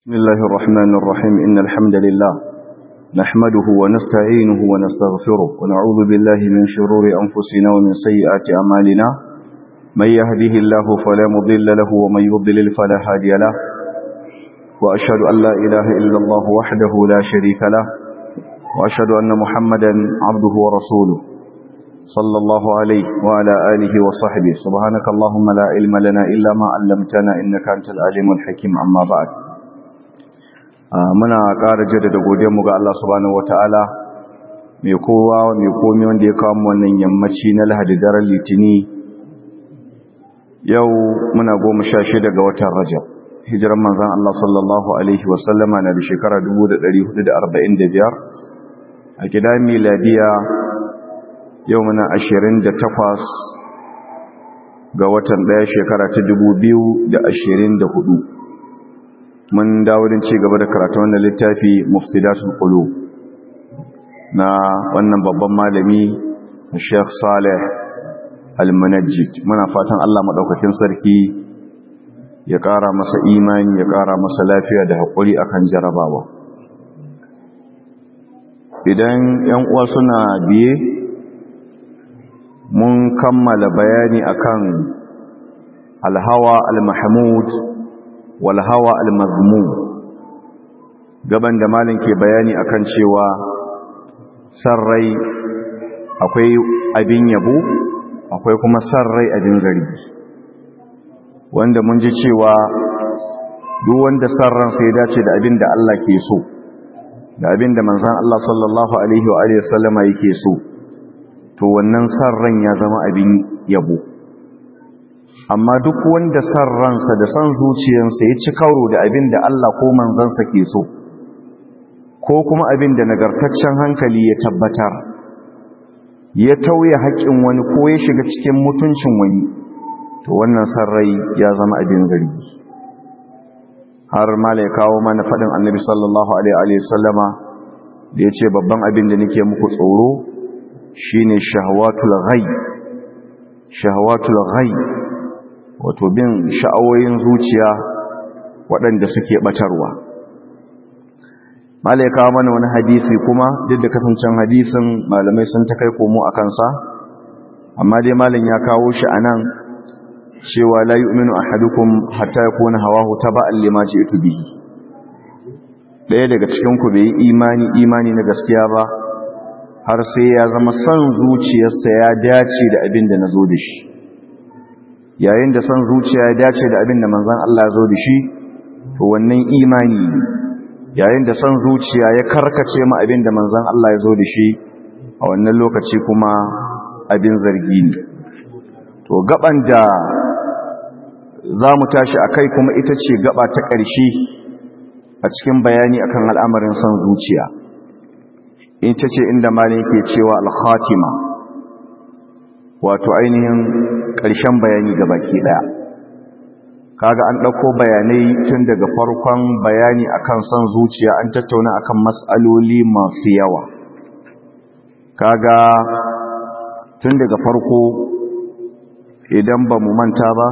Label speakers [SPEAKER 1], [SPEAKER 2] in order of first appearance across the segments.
[SPEAKER 1] بسم الله الرحمن الرحيم إن الحمد لله نحمده ونستعينه ونستغفره ونعوذ بالله من شرور أنفسنا ومن سيئات أعمالنا من يهده الله فلا مضل له ومن يضلل فلا هادي له وأشهد أن لا إله إلا الله وحده لا شريك له وأشهد أن محمدا عبده ورسوله صلى الله عليه وعلى آله وصحبه سبحانك اللهم لا علم لنا إلا ما علمتنا إنك أنت العليم الحكيم أما بعد muna ƙara jaddada godiyarmu ga Allah subhanahu wataala mai kowa mai komi wanda ya kawo wannan yammaci na Lahadi daren Litini yau muna goma sha shida ga watan Rajab hijiran manzon Allah sallallahu alaihi wasallama na da shekara 1445 a gida miladiya yau muna 28 ga watan ɗaya shekara ta 2024 mun dawo din ci gaba da karatu wannan littafi mufsidatul qulub na wannan babban malami Sheikh Saleh Al-Munajjid muna fatan Allah madaukakin sarki ya ƙara masa imani ya ƙara masa lafiya da haƙuri akan jarabawa idan ƴan uwa suna biye mun kammala bayani akan al-hawa al-mahmud walhawa almazmum gaban da malin ke bayani akan cewa sarrai akwai abin yabo akwai kuma sarrai abin zargi wanda mun ji cewa duk wanda sarran sai dace da abin da Allah ke so da abin da manzon Allah sallallahu alaihi wa alihi wasallama yake so to wannan sarran ya zama abin yabo amma duk wanda san ransa da san zuciyarsa ya ci karo da abin da Allah ko manzansa ke so ko kuma abin da nagartaccen hankali ya tabbatar ya tauye haƙƙin wani ko ya shiga cikin mutuncin wani to wannan san rai ya zama abin zargi har mala ya kawo mana faɗin annabi sallallahu alaihi sallama da ya ce babban abin da nake muku tsoro shine shahwatul ghai shahwatul ghai wato bin sha'awoyin zuciya waɗanda suke ɓatarwa malai kawo mana wani hadisi kuma duk da kasancen hadisin malamai sun ta kai komo a kansa amma dai malin ya kawo shi a nan cewa la yu'minu ahadukum hatta yakuna hawahu taba'an lima ji'tu bihi ɗaya daga cikin ku bai imani imani na gaskiya ba har sai ya zama son zuciyarsa ya dace da abin da nazo da shi yayin da son zuciya ya dace da abin da manzan Allah ya zo da shi to wannan imani yayin da son zuciya ya karkace ma abin da manzan Allah ya zo da shi a wannan lokaci kuma abin zargi ne to gaban da za mu tashi a kai kuma ita ce gaba ta ƙarshe a cikin bayani akan al'amarin son zuciya ita ce inda malin ke cewa al-khatima wato ainihin ƙarshen bayani ga baki ɗaya kaga an ɗauko bayanai tun daga farkon bayani akan son zuciya an tattauna akan matsaloli masu yawa kaga tun daga farko idan ba mu manta ba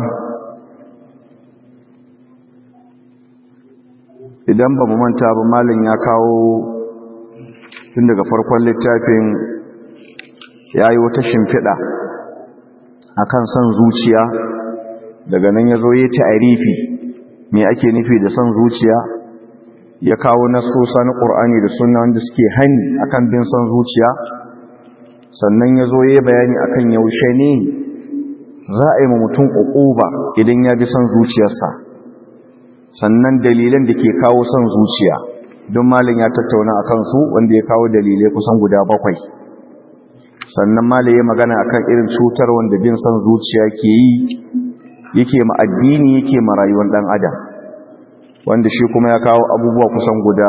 [SPEAKER 1] idan ba mu manta ba malin ya kawo tun daga farkon littafin ya yi wata shimfiɗa akan son zuciya daga nan ya zo ya ta'arifi me ake nufi da son zuciya ya kawo nasosa na ƙur'ani da sunna wanda suke hani akan bin son zuciya sannan ya zo ya bayani akan yaushe ne za a yi ma mutum ƙuƙuba idan ya bi son zuciyarsa sannan dalilan da ke kawo son zuciya don malin ya tattauna a kansu wanda ya kawo dalilai kusan guda bakwai sannan malaye magana akan irin cutar wanda bin son zuciya ke yi yake ma addini yake ma rayuwar dan adam wanda shi kuma ya kawo abubuwa kusan guda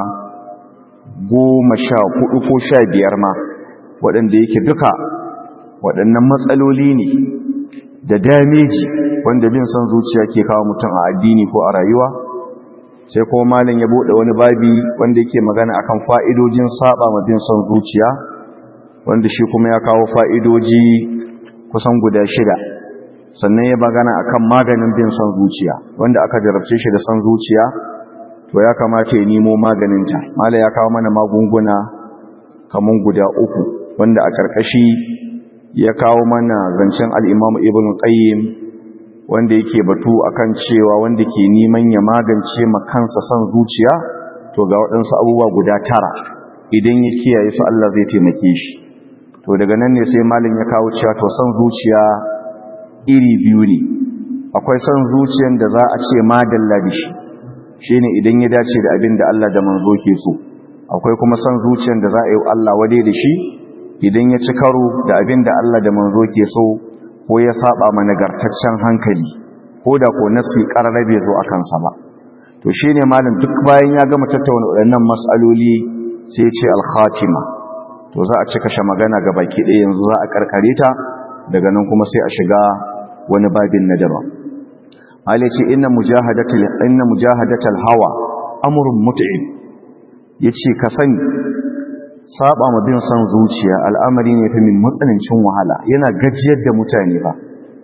[SPEAKER 1] goma sha hudu ko sha biyar ma waɗanda yake duka waɗannan matsaloli ne da dameji wanda bin son zuciya ke kawo mutum a addini ko a rayuwa sai kuma malin ya buɗe wani babi wanda yake magana akan fa'idojin saba ma bin son zuciya wanda shi kuma ya kawo fa'idoji kusan guda shida sannan ya magana akan maganin bin son zuciya wanda aka jarabce shi da son zuciya to ya kamata ya nemo maganinta mala ya kawo mana magunguna kaman guda uku wanda a karkashi ya kawo mana zancen al-Imam Ibn Qayyim wanda yake batu akan cewa wanda ke neman ya magance ma kansa son zuciya to ga waɗansu abubuwa guda tara idan ya kiyaye su Allah zai taimake shi to daga nan ne sai malin ya kawo cewa to son zuciya iri biyu ne akwai son zuciyan da za a ce madalla da shi shine idan ya dace da abin da Allah da manzo ke so akwai kuma son zuciyan da za a yi Allah wade da shi idan ya ci karo da abin da Allah da manzo ke so ko ya saba ma nagartaccen hankali ko da ko nasi karara bai zo akan sa ba to shine malam duk bayan ya gama tattauna waɗannan mas'aloli sai ya ce al-khatima to za a cika shi magana ga baki ɗaya yanzu za a karkare ta daga nan kuma sai a shiga wani babin na daban Ali ce inna mujahadatul inna mujahadatul hawa amrun mut'ib yace ka sani saba ma bin son zuciya al'amari ne fa min matsanancin wahala yana gajiyar da mutane ba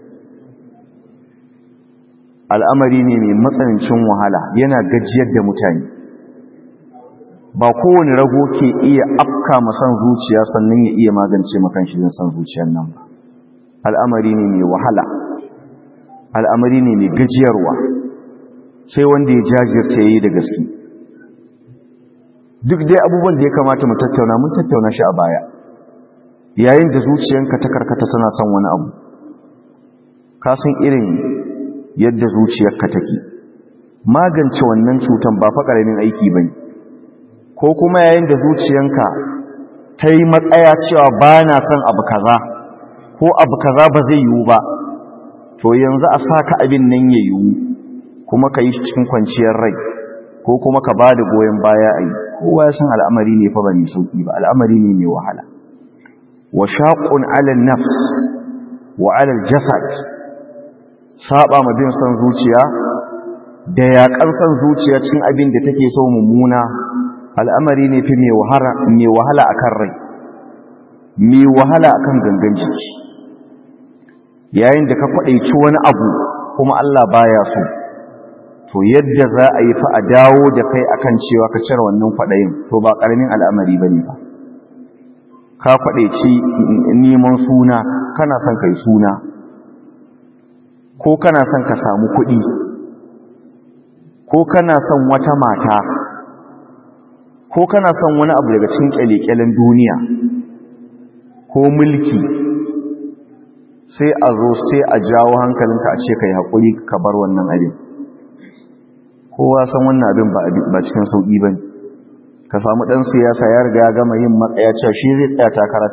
[SPEAKER 1] al'amari ne mai matsanancin wahala yana gajiyar da mutane ba kowane rago ke iya afka ma son zuciya sannan ya iya magance makan shi son zuciyar nan ba al'amari ne mai wahala al'amari ne mai gajiyarwa sai wanda ya jajirce yi da gaske duk dai abubuwan da ya kamata mu tattauna mun tattauna shi a baya yayin da zuciyanka ta karkata tana son wani abu ka san irin yadda zuciyarka take magance wannan cutan ba fa ƙaramin aiki bane ko kuma yayin da zuciyanka ta yi matsaya cewa ba na son abu kaza ko abu kaza ba zai yiwu ba to yanzu a saka abin nan ya yiwu kuma ka yi cikin kwanciyar rai ko kuma ka ba da goyon baya a yi kowa ya san al'amari ne fa ba mai sauƙi ba al'amari ne mai wahala wa shaƙun alal nafs wa alal jasad saba ma bin son zuciya da yaƙar son zuciya cin abin da take so mummuna al'amari ne fi mai wahala a kan rai mai wahala a kan gangan jiki yayin da ka kwaɗaici wani abu kuma Allah baya so to yadda za a yi fa a dawo da kai akan cewa ka cire wannan kwaɗayin to ba ƙaramin al'amari ba ne ba ka kwaɗaici neman suna kana son kai suna ko kana son ka samu kuɗi ko kana son wata mata ko kana son wani abu daga cikin kyalekyalen duniya ko mulki sai a zo sai a jawo hankalinka a ce ka yi haƙuri ka bar wannan abin kowa san wannan abin ba cikin sauƙi ba ka samu ɗan siyasa ya riga ya gama yin matsaya cewa shi zai tsaya takara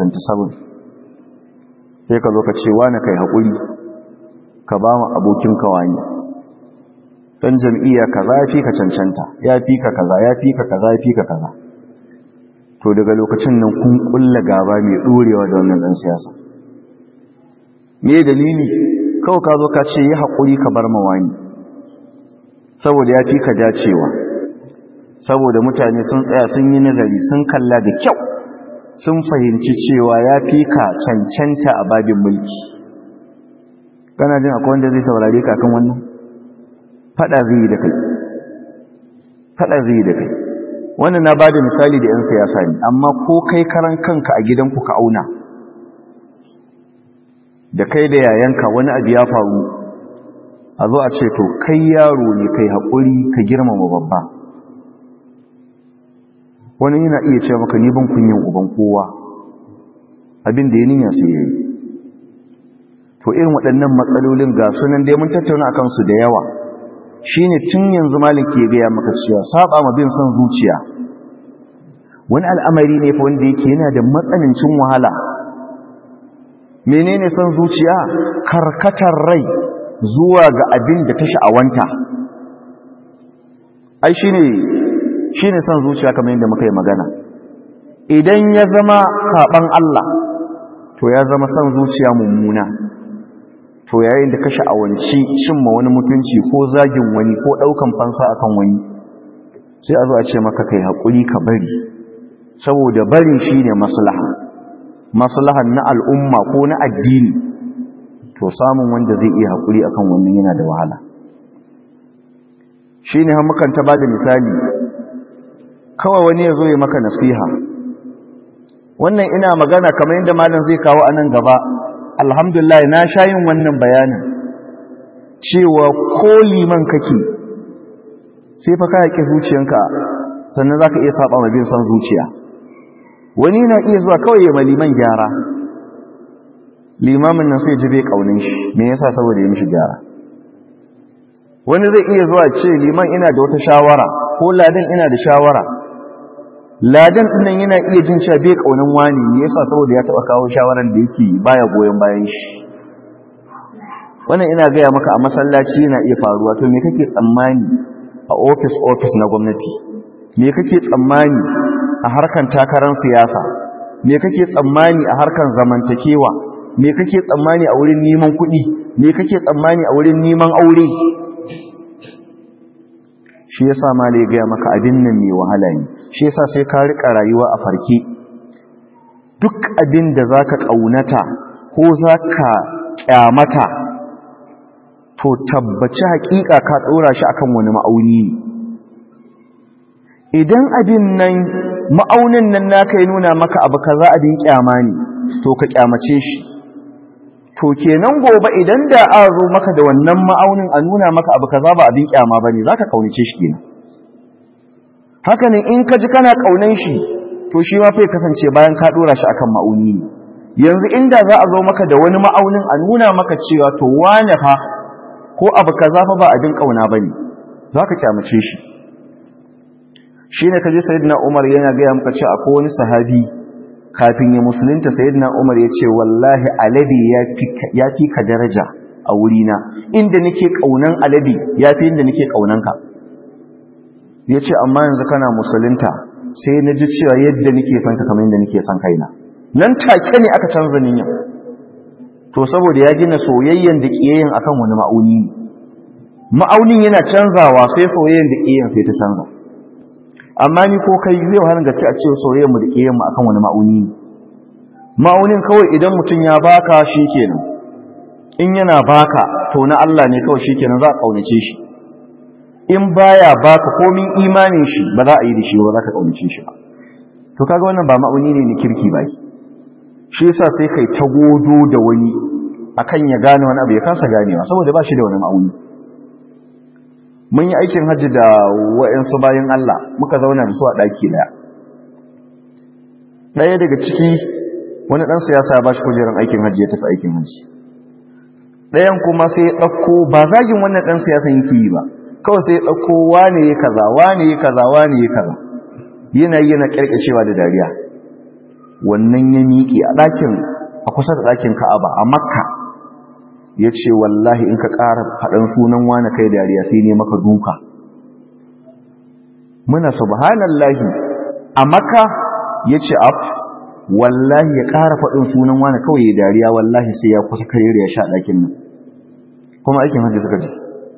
[SPEAKER 1] 2027 sai ka zo ka ce wani ka yi haƙuri ka ba mu abokin kawani dan jam'iyya kaza ya fi ka cancanta ya fi ka kaza ya fi ka kaza ya fi ka kaza to daga lokacin nan kun kulla gaba mai dorewa da wannan dan siyasa me dalili kawai ka zo ka ce yi haƙuri ka bar mawani saboda ya fi ka dacewa saboda mutane sun tsaya sun yi nazari sun kalla da kyau sun fahimci cewa ya fi ka cancanta a babin mulki kana jin akwai wanda zai saurare ka kan wannan fada zai yi da kai fada zai yi da kai wannan na bada misali da 'yan siyasa ne amma ko kai karan kanka a gidanku ka auna da kai da yayanka wani abu ya faru a zo a ce to kai yaro ne kai haƙuri ka girmama babba wani yana iya ce maka ni ban kunyin uban kowa abin da ya ninya sai ya yi to irin waɗannan matsalolin ga sunan dai mun tattauna akan su da yawa shine tun yanzu malik ke gaya maka cewa saba ma bin son zuciya wani al'amari ne fa wanda yake yana da matsanancin wahala menene son zuciya karkatar rai zuwa ga abin da ta sha'awanta ai shine shine son zuciya kamar yadda muka yi magana idan ya zama saban Allah to ya zama son zuciya mummuna to yayin da ka sha'awanci cimma wani mutunci ko zagin wani ko daukan fansa akan wani sai a zo a ce maka kai hakuri ka bari saboda barin shine maslaha maslahan na al'umma ko na addini to samun wanda zai iya hakuri akan wannan yana da wahala shi ne mukan ta ba da misali kawai wani ya zo ya maka nasiha wannan ina magana kamar yadda malam zai kawo a nan gaba alhamdulillah na sha yin wannan bayanin cewa ko liman kake sai fa ka yaƙi zuciyanka sannan za ka iya saba ma bin son zuciya wani na iya zuwa kawai ya ma liman gyara limamin nan sai ji bai ƙaunin shi me yasa saboda ya mishi gyara wani zai iya zuwa ce liman ina da wata shawara ko ladan ina da shawara ladan ɗinnan yana iya jin cewa bai ƙaunin wani me yasa saboda ya taɓa kawo shawaran da yake baya goyon bayan shi wannan ina gaya maka a masallaci yana iya faruwa to me kake tsammani a ofis ofis na gwamnati me kake tsammani a harkan takarar siyasa me kake tsammani a harkan zamantakewa me kake tsammani a wurin neman kuɗi me kake tsammani a wurin neman aure shi yasa ma ya gaya maka abin nan mai wahala ne shi yasa sai ka rika rayuwa a farke duk abin da zaka kaunata ko zaka kyamata to tabbaci hakika ka dora shi akan wani ma'auni ne idan abin nan ma'aunin nan naka ya nuna maka abu kaza abin kyama ne to ka kyamace shi to kenan gobe idan da a zo maka da wannan ma'aunin a nuna maka abu kaza ba abin kyama bane zaka kaunace shi kenan haka ne in ka ji kana kaunan shi to shi ma fa kasance bayan ka dora shi akan ma'auni ne yanzu inda za a zo maka da wani ma'aunin a nuna maka cewa to wane fa ko abu kaza fa ba abin kauna bane zaka kyamace shi shine kaje sayyidina Umar yana ga maka cewa akwai wani sahabi kafin ya musulunta sayyidina Umar ya ce wallahi alade ya fi ka daraja a wurina inda nake kaunan alade ya fi inda nake kaunan ka ya ce amma yanzu kana musulunta sai na ji cewa yadda nake son ka kamar yadda nake son kaina nan take ne aka canza niyyar to saboda ya gina soyayyen da kiyayen akan wani ma'auni ne ma'aunin yana canzawa sai soyayyen da kiyayen sai ta canza amma ni ko kai zai wahalar gaske a cewa soyayyar mu da kiyayen mu akan wani ma'auni ne ma'aunin kawai idan mutum ya baka shikenan in yana baka to na Allah ne kawai shikenan za a kaunace shi in baya baka komin imanin shi ba za a yi da shi ba za ka kaunace shi ba to kaga wannan ba ma'auni ne ne kirki ba shi yasa sai kai ta godo da wani akan ya gane wani abu ya kasa ganewa saboda ba shi da wani ma'auni mun yi aikin hajji da wa'ansu bayan Allah muka zauna da su a ɗaki ɗaya ɗaya daga ciki wani ɗan siyasa ya ba shi kujerar aikin hajji ya tafi aikin hajji ɗayan kuma sai ya ɗauko ba zagin wannan ɗan siyasan yake yi ba kawai sai ya ɗauko wane ya kaza wane ya kaza wane ya kaza yana yana ƙirƙashewa da dariya wannan ya miƙe a ɗakin a kusa da ɗakin ka'aba a makka ya ce wallahi in ka ƙara faɗin sunan wane kai dariya sai ne maka duka muna subhanallahi a makka ya ce af wallahi ya ƙara faɗin sunan wane kawai ya dariya wallahi sai ya kusa kare ya sha ɗakin nan kuma aikin hajji suka je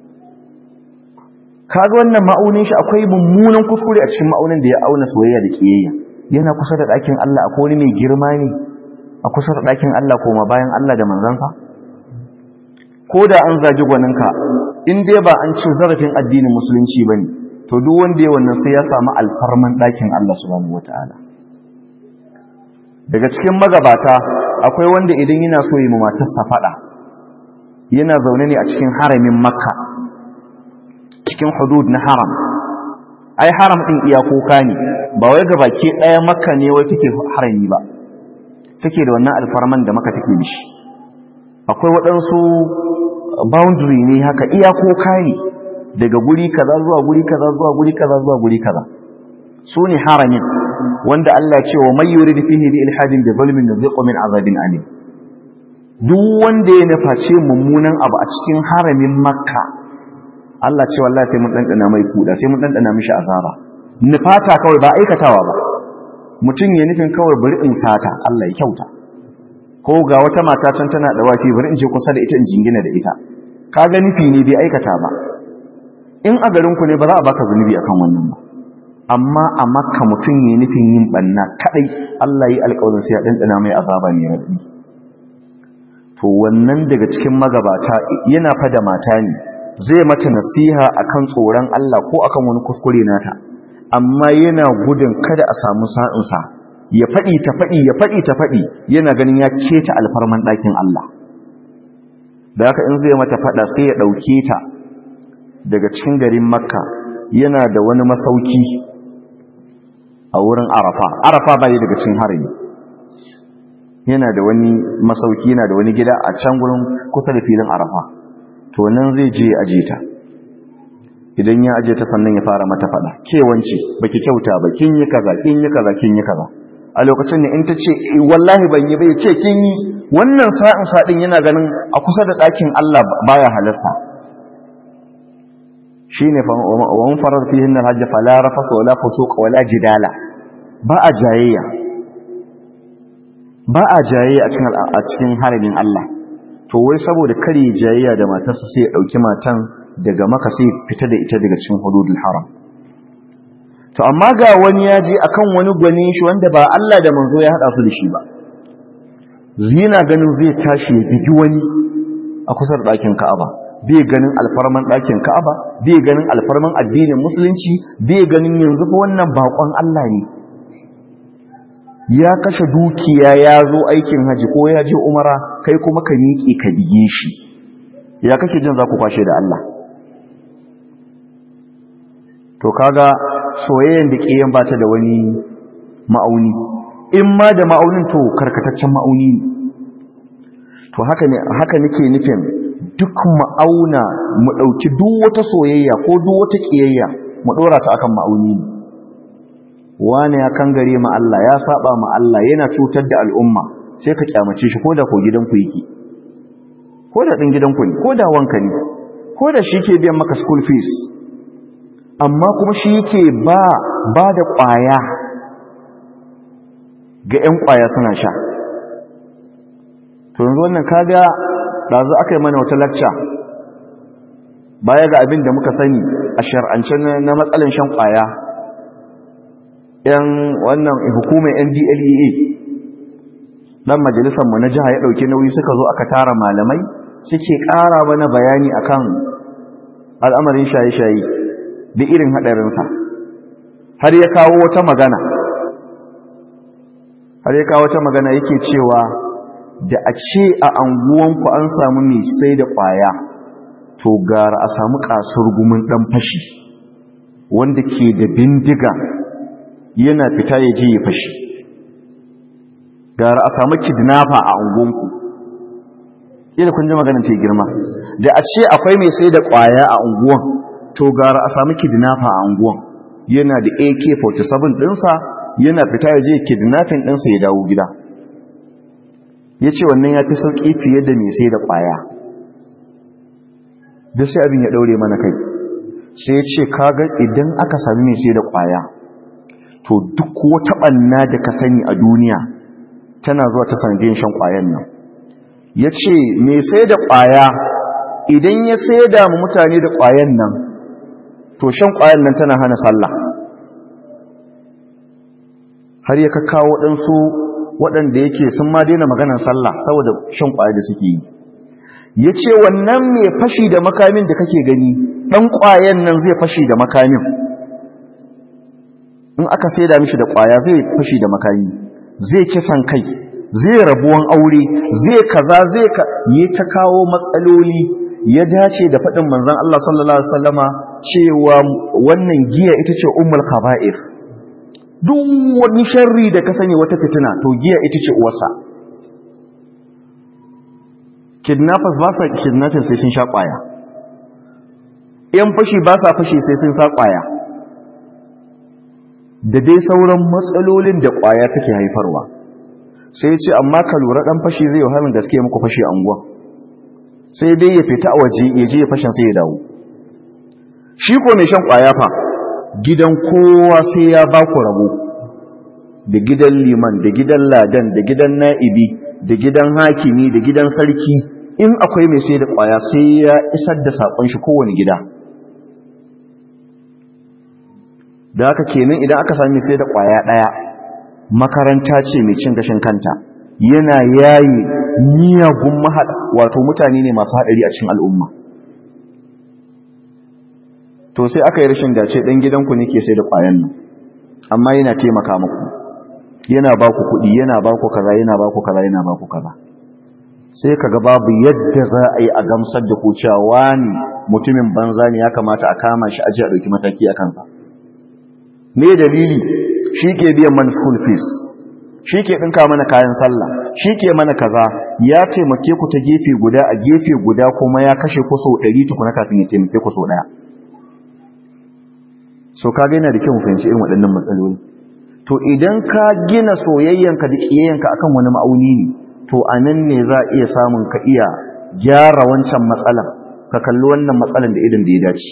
[SPEAKER 1] kaga wannan ma'aunin shi akwai mummunan kuskure a cikin ma'aunin da ya auna soyayya da kiyayya yana kusa da ɗakin Allah akwai wani mai girma ne a kusa da ɗakin Allah koma bayan Allah da manzansa ko da an zagi gwaninka in dai ba an ci zarafin addinin musulunci ba ne to duk wanda ya wannan sai ya samu alfarman ɗakin Allah subhanahu wata'ala daga cikin magabata akwai wanda idan yana so yi matarsa faɗa yana zaune ne a cikin haramin makka cikin hudud na haram ai haram ɗin iyakoka ne ba wai ga baki ɗaya makka ne wai take harami ba take da wannan alfarman da maka take da shi akwai waɗansu boundary ne haka iyakoka ne daga guri kaza zuwa guri kaza zuwa guri kaza zuwa guri kaza su ne haramin wanda Allah ce wa mai yuri fihi bi ilhadin bi zulmin nuziqu min azabin alim duk wanda ya nuface mummunan abu a cikin haramin makka Allah ce wallahi sai mun dandana mai kuda sai mun dandana mishi azaba nufata kawai ba aikatawa ba mutum ya nufin kawai bari in sata Allah ya kyauta ko ga wata mata can tana da wafi bari in je kusa da ita in jingina da ita ka ga nufi ne bai aikata ba in a garin ku ne ba za a baka zunubi akan wannan ba amma a makka mutum ya nufin yin banna kadai Allah yi alƙawarin sai ya dandana mai azaba ne ya to wannan daga cikin magabata yana fada mata ne zai mata nasiha akan tsoron Allah ko akan wani kuskure nata amma yana gudun kada a samu sa'insa ya faɗi ta faɗi ya faɗi ta faɗi yana ganin ya keta alfarman ɗakin Allah da haka in zai mata faɗa sai ya ɗauke ta daga cikin garin makka yana da wani masauki a wurin arafa arafa ba yi daga cikin harami yana da wani masauki yana da wani gida a can gurin kusa da filin arafa to nan zai je aje ta idan ya aje ta sannan ya fara mata fada ke wance baki kyauta ba kin yi kaza kin yi kaza kin yi kaza a lokacin da in ta ce wallahi ban yi ba ya ce kin yi wannan sa'in sadin yana ganin a kusa da ɗakin Allah baya halasta shine fa wa man farad fihi al-hajj fala rafasa wala fusuq wala jidala ba a jayayya ba a jayayya a cikin a cikin haramin Allah to wai saboda kare jayayya da matarsa sai ya dauki matan daga maka sai fita da ita daga cikin hududul haram to amma ga wani ya je akan wani gwanin shi wanda ba Allah da manzo ya hada su da shi ba zina ganin zai tashi ya bigi wani a kusa da ɗakin Ka'aba bai ganin alfarman ɗakin Ka'aba bai ganin alfarman addinin musulunci bai ganin yanzu fa wannan bakon Allah ne ya kashe dukiya ya zo aikin haji ko ya je umara kai kuma ka miƙe ka bige shi ya kake jin za ku kwashe da Allah to kaga soyayyen da ƙiyan ba ta da wani ma'auni in ma da ma'aunin to karkataccen ma'auni ne to haka ne haka nake nufin duk ma'auna mu ɗauki duk wata soyayya ko duk wata ƙiyayya mu ɗora ta akan ma'auni ne wani ya kangare ma Allah ya saba ma Allah yana cutar da al'umma sai ka kyamace shi ko da ko gidanku yake ko da ɗin gidanku ne ko da wanka ne ko da shi ke biyan maka school fees amma kuma shi yake ba ba da ƙwaya ga 'yan ƙwaya suna sha to yanzu wannan kaga ɗazu aka yi mana wata lacca baya ga abin da muka sani a shar'ance na matsalan shan ƙwaya yan wannan hukumar ndlea dan majalisarmu na jiha ya ɗauki nauyi suka zo aka tara malamai suke ƙara mana bayani akan al'amarin shaye-shaye da irin haɗarinsa har ya kawo wata magana har ya kawo wata magana yake cewa da a ce a anguwanku an samu mai sai da ƙwaya to gara a samu ƙasar gumin ɗan fashi wanda ke da bindiga yana fita ya je ya fashi gara a samu kidnapper a anguwanku yadda kun ji maganin ta girma da a ce akwai mai sai da ƙwaya a unguwan to gara a samu kidnapper a unguwan yana da AK47 ɗinsa yana fita ya je kidnapping ɗinsa ya dawo gida ya ce wannan ya fi sauƙi fiye da mai sai da ƙwaya duk sai abin ya ɗaure mana kai sai ya ce kaga idan aka sami mai sai da ƙwaya to duk wata ɓanna da ka sani a duniya tana zuwa ta sanadiyar shan ƙwayan nan ya ce mai sai da ƙwaya idan ya sai da mu mutane da ƙwayan nan to shan ƙwayan nan tana hana sallah har ya kakkawo waɗansu waɗanda yake sun ma daina maganar sallah saboda shan ƙwaya da suke yi ya ce wannan mai fashi da makamin da kake gani ɗan ƙwayan nan zai fashi da makamin in aka sai da mishi da ƙwaya zai fashi da makami zai kisan kai zai rabuwan aure zai kaza zai ka yi ta kawo matsaloli ya dace da faɗin manzon Allah sallallahu alaihi wasallama cewa wannan giya ita ce ummul kaba'ir duk wani sharri da ka sani wata fitina to giya ita ce uwarsa kidnappers ba sa kidnapping sai sun sha kwaya yan fashi ba sa fashi sai sun sa kwaya da dai sauran matsalolin da kwaya take haifarwa sai ya ce amma ka lura dan fashi zai wahalin gaske muku fashi a unguwa sai dai ya fita a waje ya je ya fashin sai ya dawo shi ko mai shan kwaya fa gidan kowa sai ya ba ku rabo da gidan liman da gidan ladan da gidan na'ibi da gidan hakimi da gidan sarki in akwai mai sai da kwaya sai ya isar da sakon shi kowane gida da haka kenan idan aka sami sai da kwaya daya makaranta ce mai cin gashin kanta yana yayi miyagun mahada wato mutane ne masu hadari a cikin al'umma to sai aka yi rashin dace ɗan gidanku ne ke sai da ƙwayan nan amma yana taimaka muku yana ba ku kuɗi yana ba ku kaza yana ba ku kaza yana ba ku kaza sai kaga babu yadda za a yi a gamsar da ku cewa wani mutumin banza ne ya kamata a kama shi aji a ɗauki mataki a kansa me dalili shi ke biyan mana school fees shi ke ɗinka mana kayan sallah shi ke mana kaza ya taimake ku ta gefe guda a gefe guda kuma ya kashe ku sau ɗari tukuna kafin ya taimake ku sau ɗaya so ka yana da kyau fahimci irin waɗannan matsaloli to idan ka gina soyayyanka da ƙiyayyanka akan wani ma'auni ne to a nan ne za a iya samun ka iya gyara wancan matsalan ka kalli wannan matsalan da idan da ya dace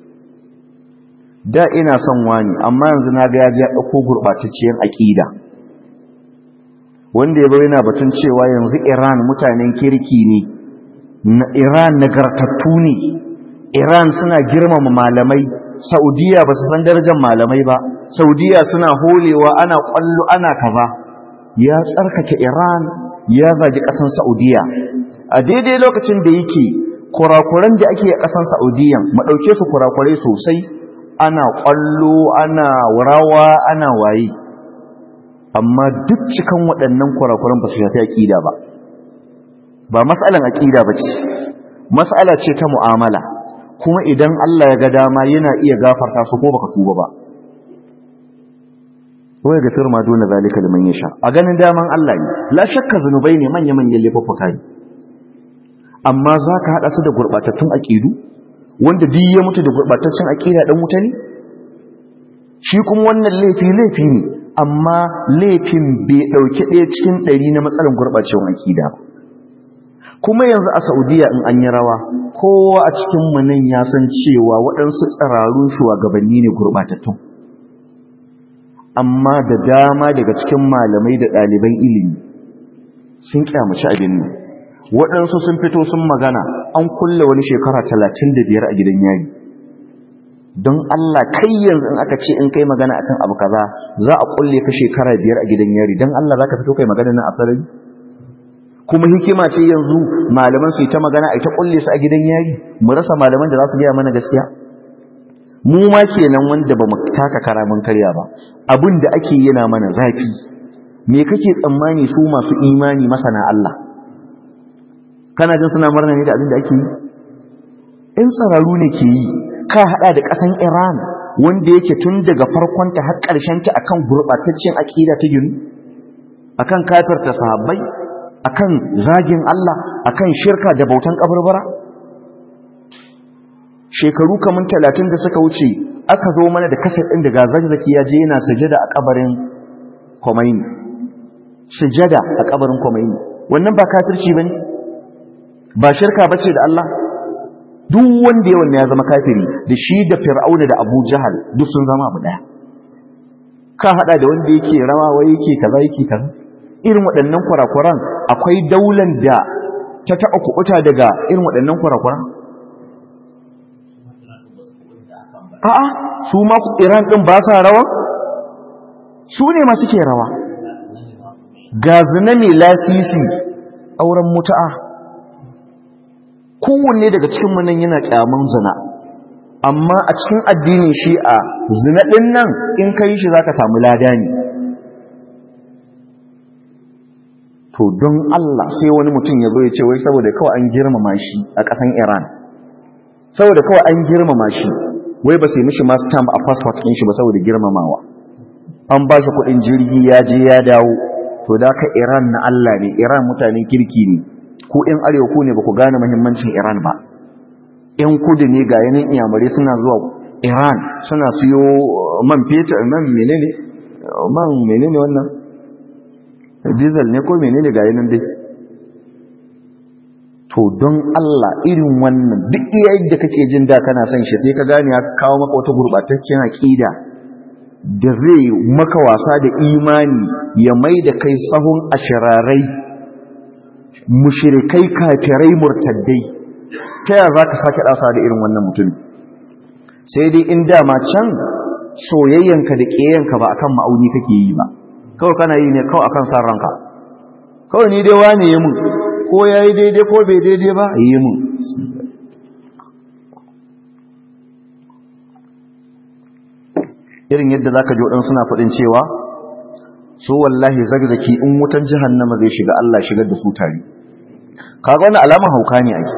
[SPEAKER 1] da ina son wani amma yanzu na ga ya ji ya ɗauko gurɓatacciyar aƙida wanda ya bai yana batun cewa yanzu iran mutanen kirki ne na iran nagartattu ne iran suna girmama malamai saudiya ba su san darajar malamai ba saudiya suna holewa ana kwallo ana kaza ya tsarkake iran ya zagi ƙasan saudiya a daidai lokacin da yake kurakuran da ake a ƙasan saudiya mu ɗauke su kurakurai sosai ana kwallo ana rawa ana waye amma duk cikan waɗannan kurakuran ba su shafi aƙida ba ba matsalan aƙida ba ce matsala ce ta mu'amala kuma idan Allah ya ga dama yana iya gafarta su ko baka tuba ba wai ga firma dole zalika liman yasha a ganin daman Allah ne la shakka zanubai ne manya manyan laifuffuka ne amma zaka hada su da gurbatattun aqidu wanda duk ya mutu da gurbataccen aqida dan wuta ne shi kuma wannan laifi laifi ne amma laifin bai dauki ɗaya cikin ɗari na matsalar gurbacewar aqida ba kuma yanzu a saudiya in an yi rawa kowa a cikin nan ya san cewa waɗansu tsararun shugabanni ne gurɓatattun amma da dama daga cikin malamai da ɗaliban ilimi sun kyamaci abin nan waɗansu sun fito sun magana an kulle wani shekara talatin da biyar a gidan yari don Allah kai yanzu in aka ce in kai magana akan abu kaza za a kulle ka shekara biyar a gidan yari don Allah za ka fito kai magana nan a sarari kuma hikima ce yanzu malaman su yi ta magana a ta kulle su a gidan yari mu rasa malaman da za su gaya mana gaskiya mu ma kenan wanda ba mu taka karamin karya ba abin da ake yana mana zafi me kake tsammani su masu imani masana Allah kana jin suna murna ne da abin da ake yi in tsararu ne ke yi ka hada da kasan Iran wanda yake tun daga farkon ta har karshen ta akan gurbataccen akida ta ginu akan kafirta sahabbai akan zagin Allah akan shirka da bautan kaburbura shekaru kamun talatin da suka wuce aka zo mana da kasar ɗin da gazakzaki ya je yana sujada a kabarin Khomeini sujada a kabarin Khomeini wannan ba kafirci bane ba shirka bace da Allah duk wanda yawan ya zama kafiri da shi da Fir'auna da Abu Jahal duk sun zama abu daya ka hada da wanda yake rawa wai yake kaza yake kaza irin waɗannan kurakuran akwai daular da ta taɓa kuɓuta daga irin waɗannan kurakuran a'a su ma iran ɗin ba sa rawa su ne masu ke rawa ga zina mai lasisi auren mutu'a kowanne daga cikin nan yana ƙyaman zina amma a cikin addinin shi'a zina ɗin nan in ka yi shi za ka samu lada ne to don Allah sai wani mutum ya zo ya ce wai saboda kawai an girmama shi a ƙasan Iran saboda kawai an girmama shi wai ba sai mishi ma stamp a passport ɗin shi ba saboda girmamawa an ba shi kuɗin jirgi ya je ya dawo to da ka Iran na Allah ne Iran mutanen kirki ne ku ɗin arewa ku ne ba ku gane muhimmancin Iran ba ƴan kudu ne ga yanin iyamare suna zuwa Iran suna siyo man fetur man menene man menene wannan diesel ne ko menene ga yanin dai to don Allah irin wannan duk yayin da kake jin da kana son shi sai ka gane ya kawo maka wata gurbataccen aqida da zai maka wasa da imani ya mai da kai sahun ashirarai mushrikai kafirai murtaddai ta yaya zaka sake dasa da irin wannan mutum sai dai in dama can soyayyanka da kiyayenka ba akan ma'auni kake yi ba kawai kana yi ne kawai akan san ranka kawai ni dai wane ya mun ko ya yi daidai ko bai daidai ba yi mun irin yadda zaka ji waɗansu suna faɗin cewa su wallahi zagzaki in wutan jahannama zai shiga Allah shigar da su tare kaga wannan alaman hauka ne ai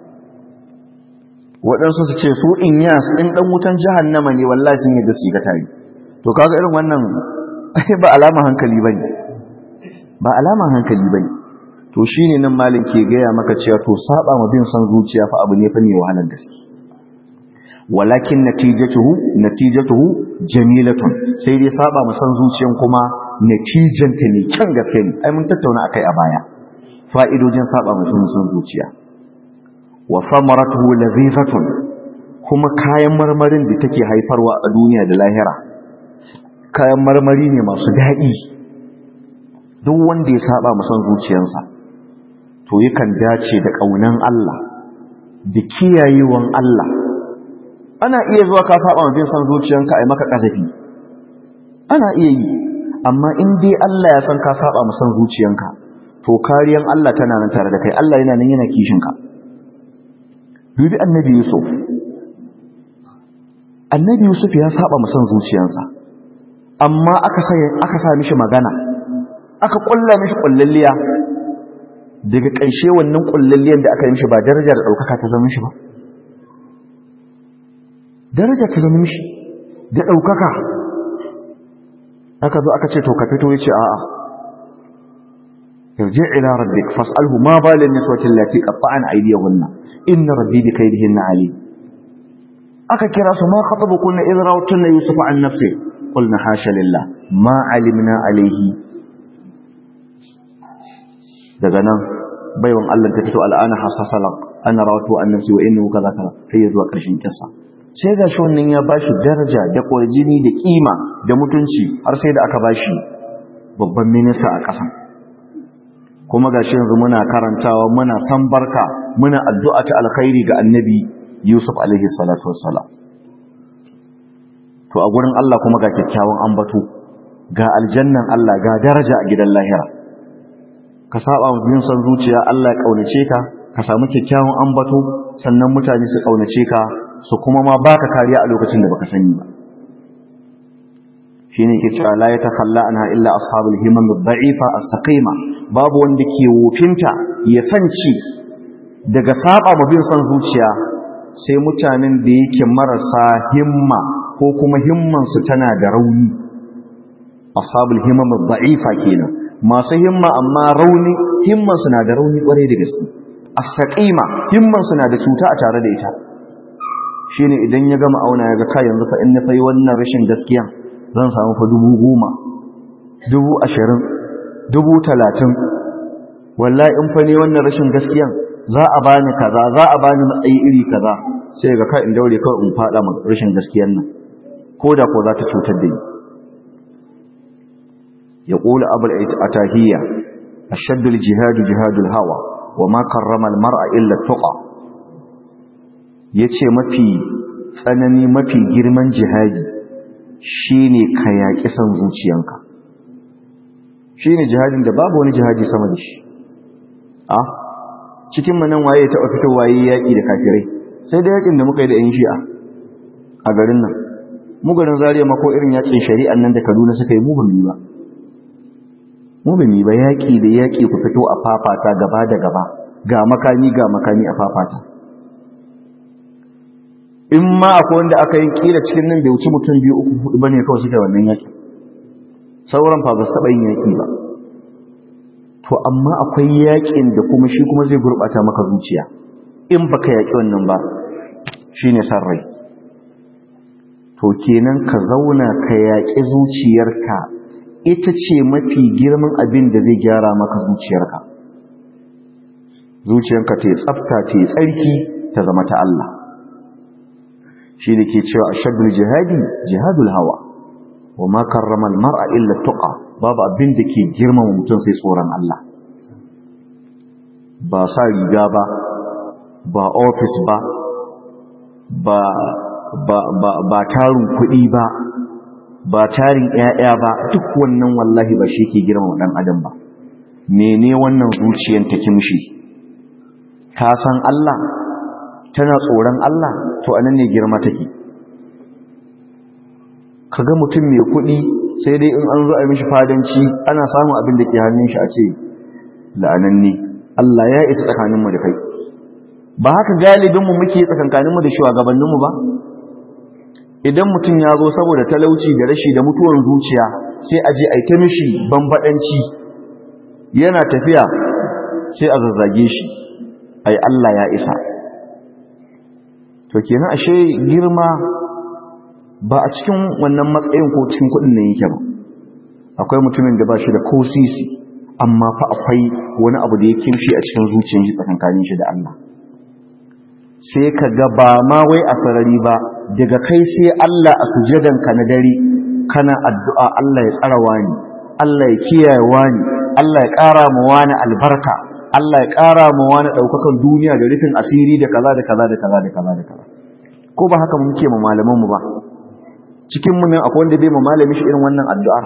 [SPEAKER 1] waɗansu su ce su in yas in dan wutan jahannama ne wallahi sun yi da su ga tare to kaga irin wannan ba alama hankali bane ba alama hankali bane to shine nan malin ke gaya maka cewa to saba ma bin san zuciya fa abu ne fa ne wahalar gaske walakin natijatuhu natijatuhu jamilatun sai dai saba ma san zuciyan kuma natijanta ne kyan gaske ne ai mun tattauna akai a baya fa'idojin saba ma san zuciya wa samaratuhu ladhifatun kuma kayan marmarin da take haifarwa a duniya da lahira kayan marmari ne masu daɗi duk wanda ya saba ma san zuciyarsa to yakan dace da ƙaunan Allah da kiyayewan Allah ana iya zuwa ka saba ma bin san zuciyanka ai maka kazafi ana iya yi amma in dai Allah ya san ka saba ma san zuciyanka to kariyan Allah tana nan tare da kai Allah yana nan yana kishin ka dubi annabi Yusuf annabi Yusuf ya saba ma san zuciyansa amma aka sa aka sa mishi magana aka kulla mishi kullalliya daga ƙarshe wannan kullalliyan da aka yi mishi ba darajar ɗaukaka ta zama mishi ba daraja ta zama mishi da ɗaukaka aka zo aka ce to ka fito ya ce a'a yarji ila rabbik fas'alhu ma balin niswati allati qatta'an aydiyahunna inna rabbi bi kaydihinna alim aka kira su ma khatabukunna idh rawtunna yusuf an nafsi qulna hasha lillah ma alimna alayhi daga nan baiwan Allah ta fito al'ana hasasalak ana rawatu an nafsi wa innahu kaza kaza sai zuwa ƙarshen kissa sai ga shi wannan ya bashi daraja da ƙwarjini da ƙima da mutunci har sai da aka bashi babban minista a ƙasa kuma ga shi yanzu muna karantawa muna san barka muna addu'a ta alkhairi ga annabi yusuf alaihi salatu wassalam to a gurin Allah kuma ga kyakkyawan ambato ga aljannan Allah ga daraja a gidan lahira ka saba wa bin san zuciya Allah ya kaunace ka ka samu kyakkyawan ambato sannan mutane su kaunace ka su kuma ma baka kariya a lokacin da baka sani ba shine ke cewa la yatakalla anha illa ashabul himam ad-da'ifa as-saqima babu wanda ke wofinta ya sanci daga saba ma bin san zuciya sai mutanen da yake marasa himma ko kuma himman su tana da rauni ashabul himam ad-da'ifa kenan masu himma amma rauni himman su na da rauni kwarai da gaske as-saqima himman su na da cuta a tare da ita shine idan ya gama auna ya ga kai yanzu fa in na fayi wannan rashin gaskiya zan samu fa dubu goma dubu ashirin dubu talatin wallahi in fa ne wannan rashin gaskiya za a bani kaza za a bani matsayi iri kaza sai ga kai in daure kawai in fada ma rashin gaskiyan nan ko da ko za ta cutar da ni ya qula abul atahiyya ashaddu al-jihad jihadul hawa wa ma karrama al-mar'a illa tuqa ya ce mafi tsanani mafi girman jihadi shi ne ka yaƙi son zuciyanka shi ne jihadin da babu wani jihadi sama da shi a cikin manan waye taɓa fito waye yaƙi da kafirai sai da yaƙin da muka yi da ‘yan shi'a a garin nan mu garin zariya mako irin yaƙin shari'an nan da kaduna suka yi muhimmi ba muhimmi ba yaƙi da yaƙi ku fito a fafata gaba da gaba ga makami ga makami a fafata in ma akwai wanda aka yi kila cikin nan bai wuce mutum biyu uku hudu bane kawai suka wannan yaki sauran fa ba su taba yin yaki ba to amma akwai yakin da kuma shi kuma zai gurbata maka zuciya in baka yaki wannan ba shine san rai to kenan ka zauna ka yaki zuciyarka ita ce mafi girman abin da zai gyara maka zuciyarka zuciyarka ta tsafta ta tsarki ta zama ta Allah shi da ke cewa a shaddul jihadi jihadul hawa wa ma karrama mar'a illa tuqa babu abin da ke girmama mutum sai tsoron Allah ba sa riga ba ba ofis ba ba ba ba ba tarin kuɗi ba ba tarin ƴaƴa ba duk wannan wallahi ba shi ke girmama dan adam ba mene wannan zuciyar ta kimshi ka san Allah tana tsoron Allah to anan ne girma take kaga mutum mai kuɗi sai dai in an zo a mishi fadanci ana samun abin da ke hannun shi a ce la'ananne Allah ya isa tsakaninmu da kai ba haka galibinmu muke tsakankaninmu da shugabanninmu ba idan mutum ya zo saboda talauci da rashi da mutuwar zuciya sai a je a yi ta mishi bambadanci yana tafiya sai a zazzage shi ai Allah ya isa to kenan ashe girma ba a cikin wannan matsayin ko cikin kudin nan yake ba akwai mutumin da ba shi da kosisi amma fa akwai wani abu da ya kimshi a cikin zuciyar shi tsakankanin shi da Allah sai ka ga ba ma wai a sarari ba daga kai sai Allah a sujadanka na dare kana addu'a Allah ya tsara wani Allah ya kiyaye wani Allah ya ƙara ma wani albarka Allah ya ƙara ma wani ɗaukakan duniya da rufin asiri da kaza da kaza da kaza da kaza da kaza ko ba haka muke ma malamanmu ba cikin mu nan akwai wanda bai ma malami shi irin wannan addu'ar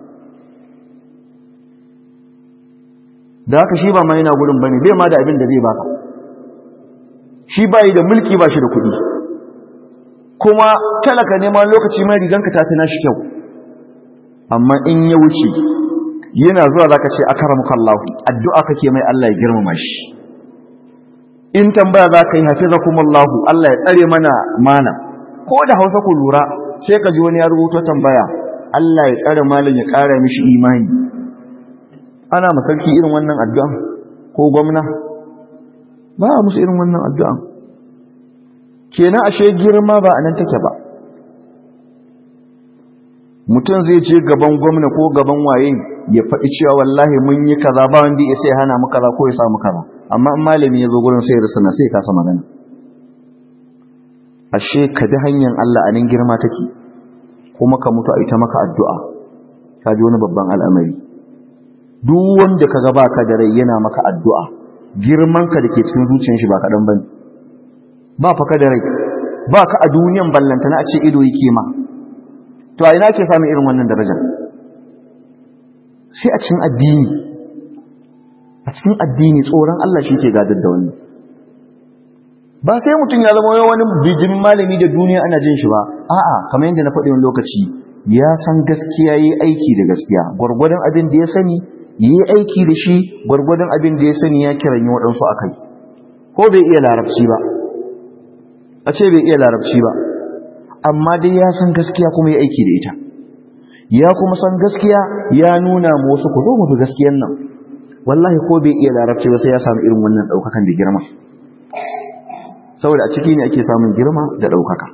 [SPEAKER 1] da haka shi ba ma yana gurin bane bai ma da abin da zai baka shi bai da mulki ba shi da kuɗi kuma talaka ne ma lokaci mai riganka ta fi nashi kyau amma in ya wuce yana zuwa zaka ce akaramuka Allah addu'a kake mai Allah ya girmama shi in tambaya zaka yi hafizakumullah Allah ya tsare mana mana ko da Hausa ku lura sai ka ji wani ya rubuto tambaya Allah ya tsare malam ya ƙara mishi imani ana masarki irin wannan addu'a ko gwamna ba a musu irin wannan addu'a kenan ashe girma ba anan take ba mutum zai ce gaban gwamna ko gaban waye ya faɗi cewa wallahi mun yi kaza ba wanda ya sai hana mu kaza ko ya samu kaza amma in malami ya zo gurin sai ya na sai kasa magana ashe ka bi hanyar Allah a nan girma take kuma ka mutu a ita maka addu'a ka ji wani babban al'amari duk wanda ka gaba ka da rai yana maka addu'a girman ka da ke cikin zuciyar shi ba kaɗan bane ba fa ka da rai ba ka a duniyan ballantana a ce ido yake ma to a ina ke samun irin wannan darajar sai a cikin addini a cikin addini tsoron Allah shi ke gadar da wani ba sai mutum ya zama wani bijin malami da duniya ana jin shi ba a'a kamar yadda na faɗi wani lokaci ya san gaskiya yi aiki da gaskiya gwargwadon abin da ya sani yi aiki da shi gwargwadon abin da ya sani ya kiran yi waɗansu a kai ko bai iya larabci ba a ce bai iya larabci ba amma dai ya san gaskiya kuma ya aiki da ita ya kuma san gaskiya ya nuna mu wasu ku zo mu bi gaskiyan nan wallahi ko bai iya larabci ba sai ya samu irin wannan daukakan da girma saboda a ciki ne ake samun girma da daukaka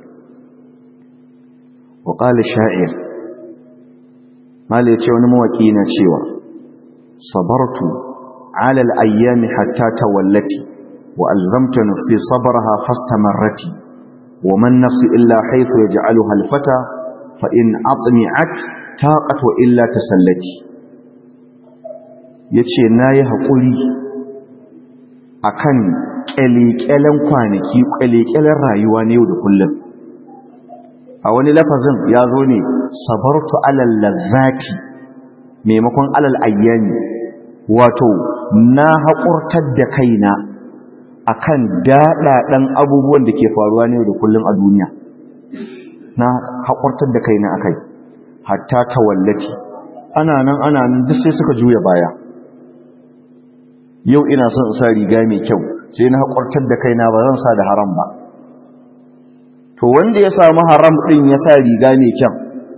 [SPEAKER 1] wa qala sha'ir mallai ce wani mawaki na cewa sabartu ala al-ayyami hatta tawallati wa alzamtu nafsi sabraha fastamarrati wa man nafsi illa haythu yaj'aluha al-fata fa in atmi'at taqat wa illa tasallati yace nayi hakuri akan kyalekyalen kwanaki kyalekyalen rayuwa ne yau da kullum a wani lafazin ya zo ne sabartu alal lazzati maimakon alal ayyami wato na haƙurtar da kaina akan daɗaɗen abubuwan da ke faruwa ne da kullum a duniya na haƙurtar da kaina akai hatta tawallati ana nan ana nan duk sai suka juya baya yau ina son in sa riga mai kyau sai na haƙurtar da kaina ba zan sa da haram ba to wanda ya samu haram ɗin ya sa riga mai kyau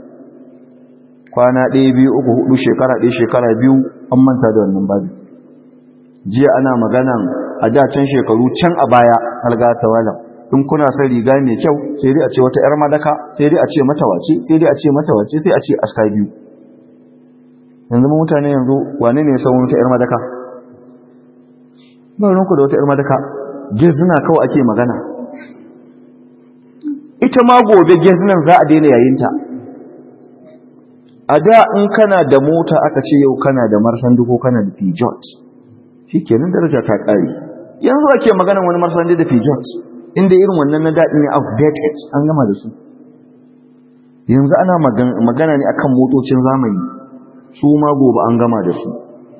[SPEAKER 1] kwana ɗaya biyu uku hudu shekara ɗaya shekara biyu an manta da wannan babu jiya ana maganan a da can shekaru can a baya halga ta walam in kuna son riga mai kyau sai dai a ce wata yar madaka sai dai a ce mata wace sai dai a ce mata wace sai a ce aska biyu yanzu mutane yanzu wane ne ya san wata yar madaka ba ranku da wata yar madaka gezina kawai ake magana ita ma gobe gezinan za a daina yayinta a da in kana da mota aka ce yau kana da marsandu ko kana da pijot shi kenan daraja ta ƙari yanzu ake maganan wani marsandu da pijot inda irin wannan na daɗi ne outdated an gama da su yanzu ana magana ne akan motocin zamani su ma gobe an gama da su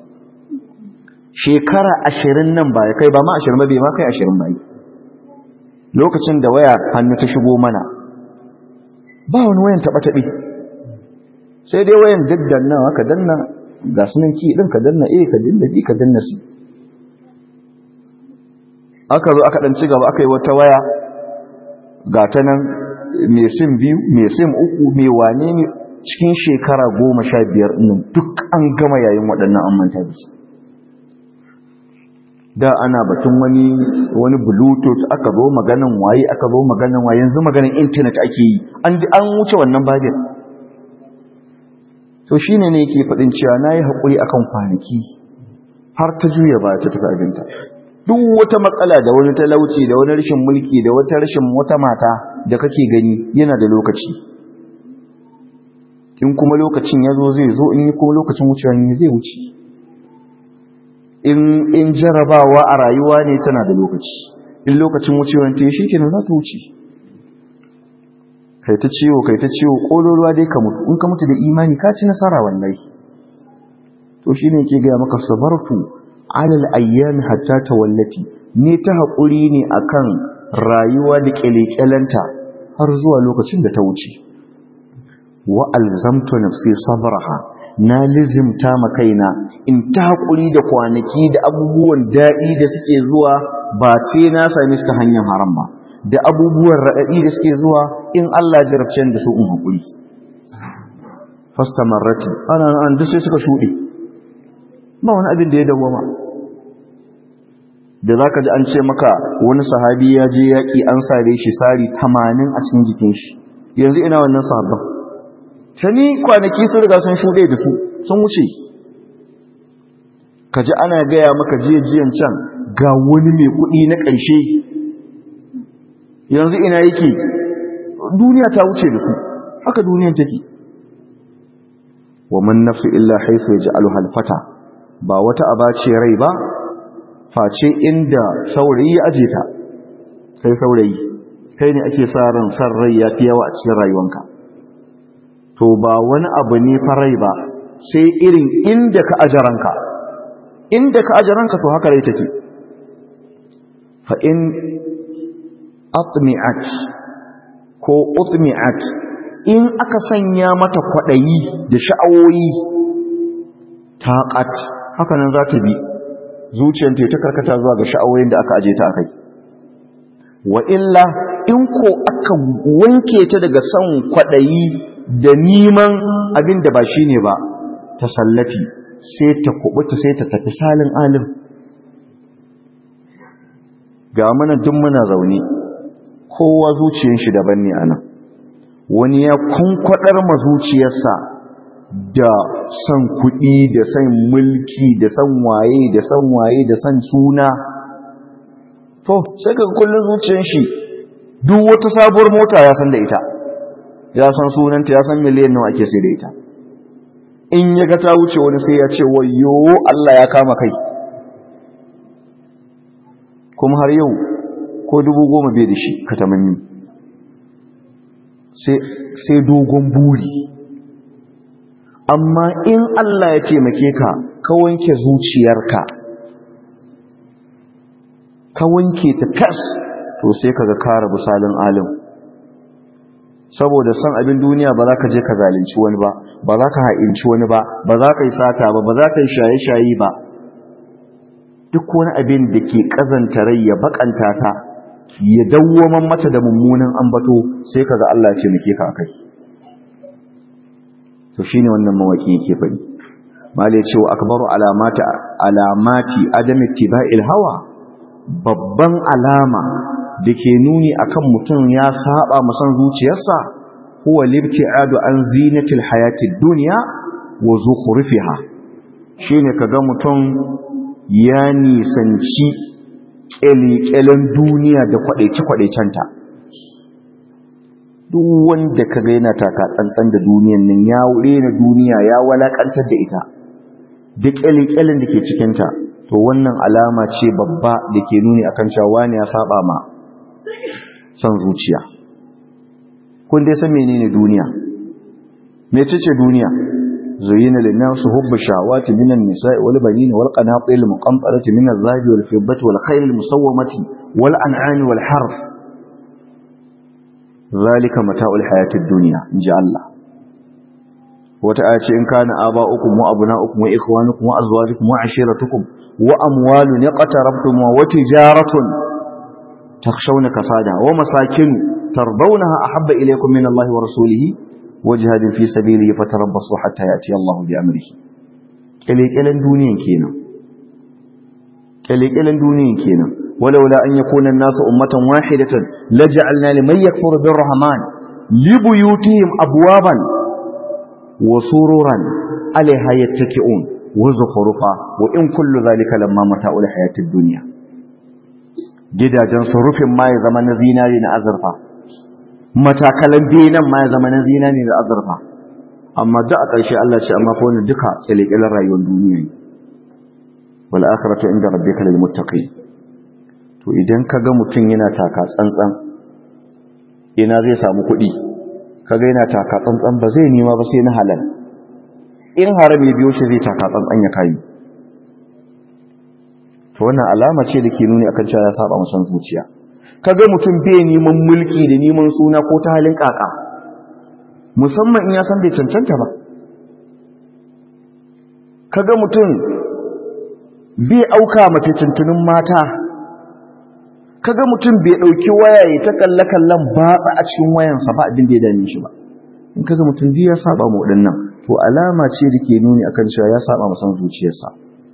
[SPEAKER 1] shekara ashirin nan ba ya kai ba ma ashirin ba bai ma kai ashirin ba lokacin da waya hannu ta shigo mana ba wani wayan taɓa-taɓe sai dai wayan daddannawa ka danna ga sunan ki din ka danna eh ka danna ji ka danna su aka zo aka dan ci gaba aka yi wata waya ga ta nan mai sim biyu mai sim uku mai wane ne cikin shekara goma sha biyar nan duk an gama yayin waɗannan an manta da su da ana batun wani wani bluetooth aka zo maganan waye aka zo maganan waye yanzu maganan internet ake yi an an wuce wannan babin to shine ne yake faɗin cewa nayi hakuri akan kwanaki har ta juya ba ta tafi abinta duk wata matsala da wani talauci da wani rashin mulki da wata rashin wata mata da kake gani yana da lokaci in kuma lokacin ya zo zai zo in yi kuma lokacin wucewa ne zai wuce in in jarabawa a rayuwa ne tana da lokaci in lokacin wucewa ta yi shi kenan za ta wuce kai ta ciwo kai ta ciwo kololuwa dai ka mutu in ka mutu da imani ka ci nasara wallahi to shine ke gaya maka sabartu alal ayyami hatta tawallati ne ta haƙuri ne akan rayuwa da ƙyalƙyalanta har zuwa lokacin da ta wuce wa alzamtu nafsi sabraha na lizimta ma kaina in ta haƙuri da kwanaki da abubuwan daɗi da suke zuwa ba ce na same su ta hanyar haram ba da abubuwan raɗaɗi da suke zuwa in Allah jarabce da su in haƙuri fastamarrati ana an duk sai suka shuɗe ba wani abin da ya dawwama da za ka ji an ce maka wani sahabi ya je yaƙi an sare shi sari tamanin a cikin jikin shi yanzu ina wannan sahabban ta ni kwanaki sun riga sun shuɗe da su sun wuce ka ji ana gaya maka jiyan can ga wani mai kuɗi na ƙarshe yanzu ina yake duniya ta wuce da su haka duniyan take wa man nafsu illa haifu ya ji alhalfata ba wata abace rai ba face inda saurayi ya aje ta kai saurayi kai ne ake sa ran san rai ya fi yawa a cikin rayuwanka to ba wani abu ne farai ba sai irin inda ka aje ranka inda ka aje ranka to haka rai take fa in atmi'at ko utmi'at in aka sanya mata kwadayi da sha'awoyi taqat haka nan za ta bi zuciyarta ta karkata zuwa ga sha'awoyin da aka aje ta akai wa illa in ko aka wanke ta daga son kwadayi da neman abin da ba shine ba ta sallati sai ta kubuta sai ta tafi salin alim ga mana duk muna zaune kowa zuciyar shi daban ne anan wani ya kunkwadar ma zuciyarsa da son kuɗi da son mulki da son waye da son waye da son suna to sai ka kullun zuciyar shi duk wata sabuwar mota ya san da ita ya san sunanta ya san miliyan nawa ake sai da ita in ya ga ta wuce wani sai ya ce wayo Allah ya kama kai kuma har yau ko dubu goma bai da shi ka tamanni sai dogon buri amma in Allah ya taimake ka ka wanke zuciyarka ka wanke ta fes to sai ka ga kara misalin alim saboda san abin duniya ba za ka je ka zalunci wani ba ba za ka ha'inci wani ba ba za ka yi sata ba ba za ka yi shaye-shaye ba duk wani abin da ke kazanta rai ya bakanta ta ya dawwaman mata da mummunan ambato sai kaga Allah ya ce muke ka kai to shine wannan mawaki yake fadi mali ya ce wa akbaru alamati alamati adam ittiba'il hawa babban alama dake nuni akan mutum ya saba musan zuciyarsa huwa libti'adu an zinatil hayatid dunya wa zukhrufiha shine kaga mutum ya nisanci ƙyalƙyalen duniya da kwaɗaice-kwaɗaicenta duk wanda ka gaina taka tsantsan da duniyan nan ya rena duniya ya walakantar da ita da ƙyalƙyalen da ke cikinta to wannan alama ce babba da ke nuni akan cewa ne ya saba ma son zuciya kun dai san menene duniya mecece duniya زين للناس حب الشهوات من النساء والبنين والقناطير المقنطرة من الذهب والفضة والخيل المسومة والأنعام والحرث ذلك متاع الحياة الدنيا إن جاء الله wata aya ce in kana aba'ukum wa abna'ukum wa ikhwanukum wa azwajukum wa ashiratukum wa amwalun yaqtarabtum wa tijaratun takhshawna kasada wa masakin tardawnaha ahabba ilaykum min Allah wa rasulihi wa jihadin fi sabilihi fatarabbasu hatta ya'ti Allah bi amrihi kelekelen duniyan kenan kelekelen duniyan kenan ولولا أن يكون الناس أمة واحدة لجعلنا لمن يكفر بالرحمن لبيوتهم أبوابا وسرورا عليها يتكئون وزخرفا وإن كل ذلك لما متاع الحياة الدنيا gidajen rufin ma ya zama na zinari na azurfa matakalan benan ma ya zama na zinari da azurfa amma duk a ƙarshe Allah ce amma ko duka kyalekyalen rayuwar duniya ne wal akhiratu inda rabbika lil muttaqin to idan kaga mutum yana taka tsantsan ina zai samu kuɗi kaga yana taka tsantsan ba zai nema ba sai na halal in haram ya biyo shi zai taka tsantsan ya kayi to wannan alama ce da ke nuni akan cewa ya saba musan zuciya kaga mutum bai neman mulki da neman suna ko ta halin kaka musamman in ya san bai cancanta ba kaga mutum bai auka mace tuntunin mata kaga mutum bai dauki waya ya ta kalle kallon batsa a cikin wayansa ba abin da ya dame shi ba in kaga mutum duk ya saba mu wadannan to alama ce da ke nuni akan cewa ya saba musan zuciyarsa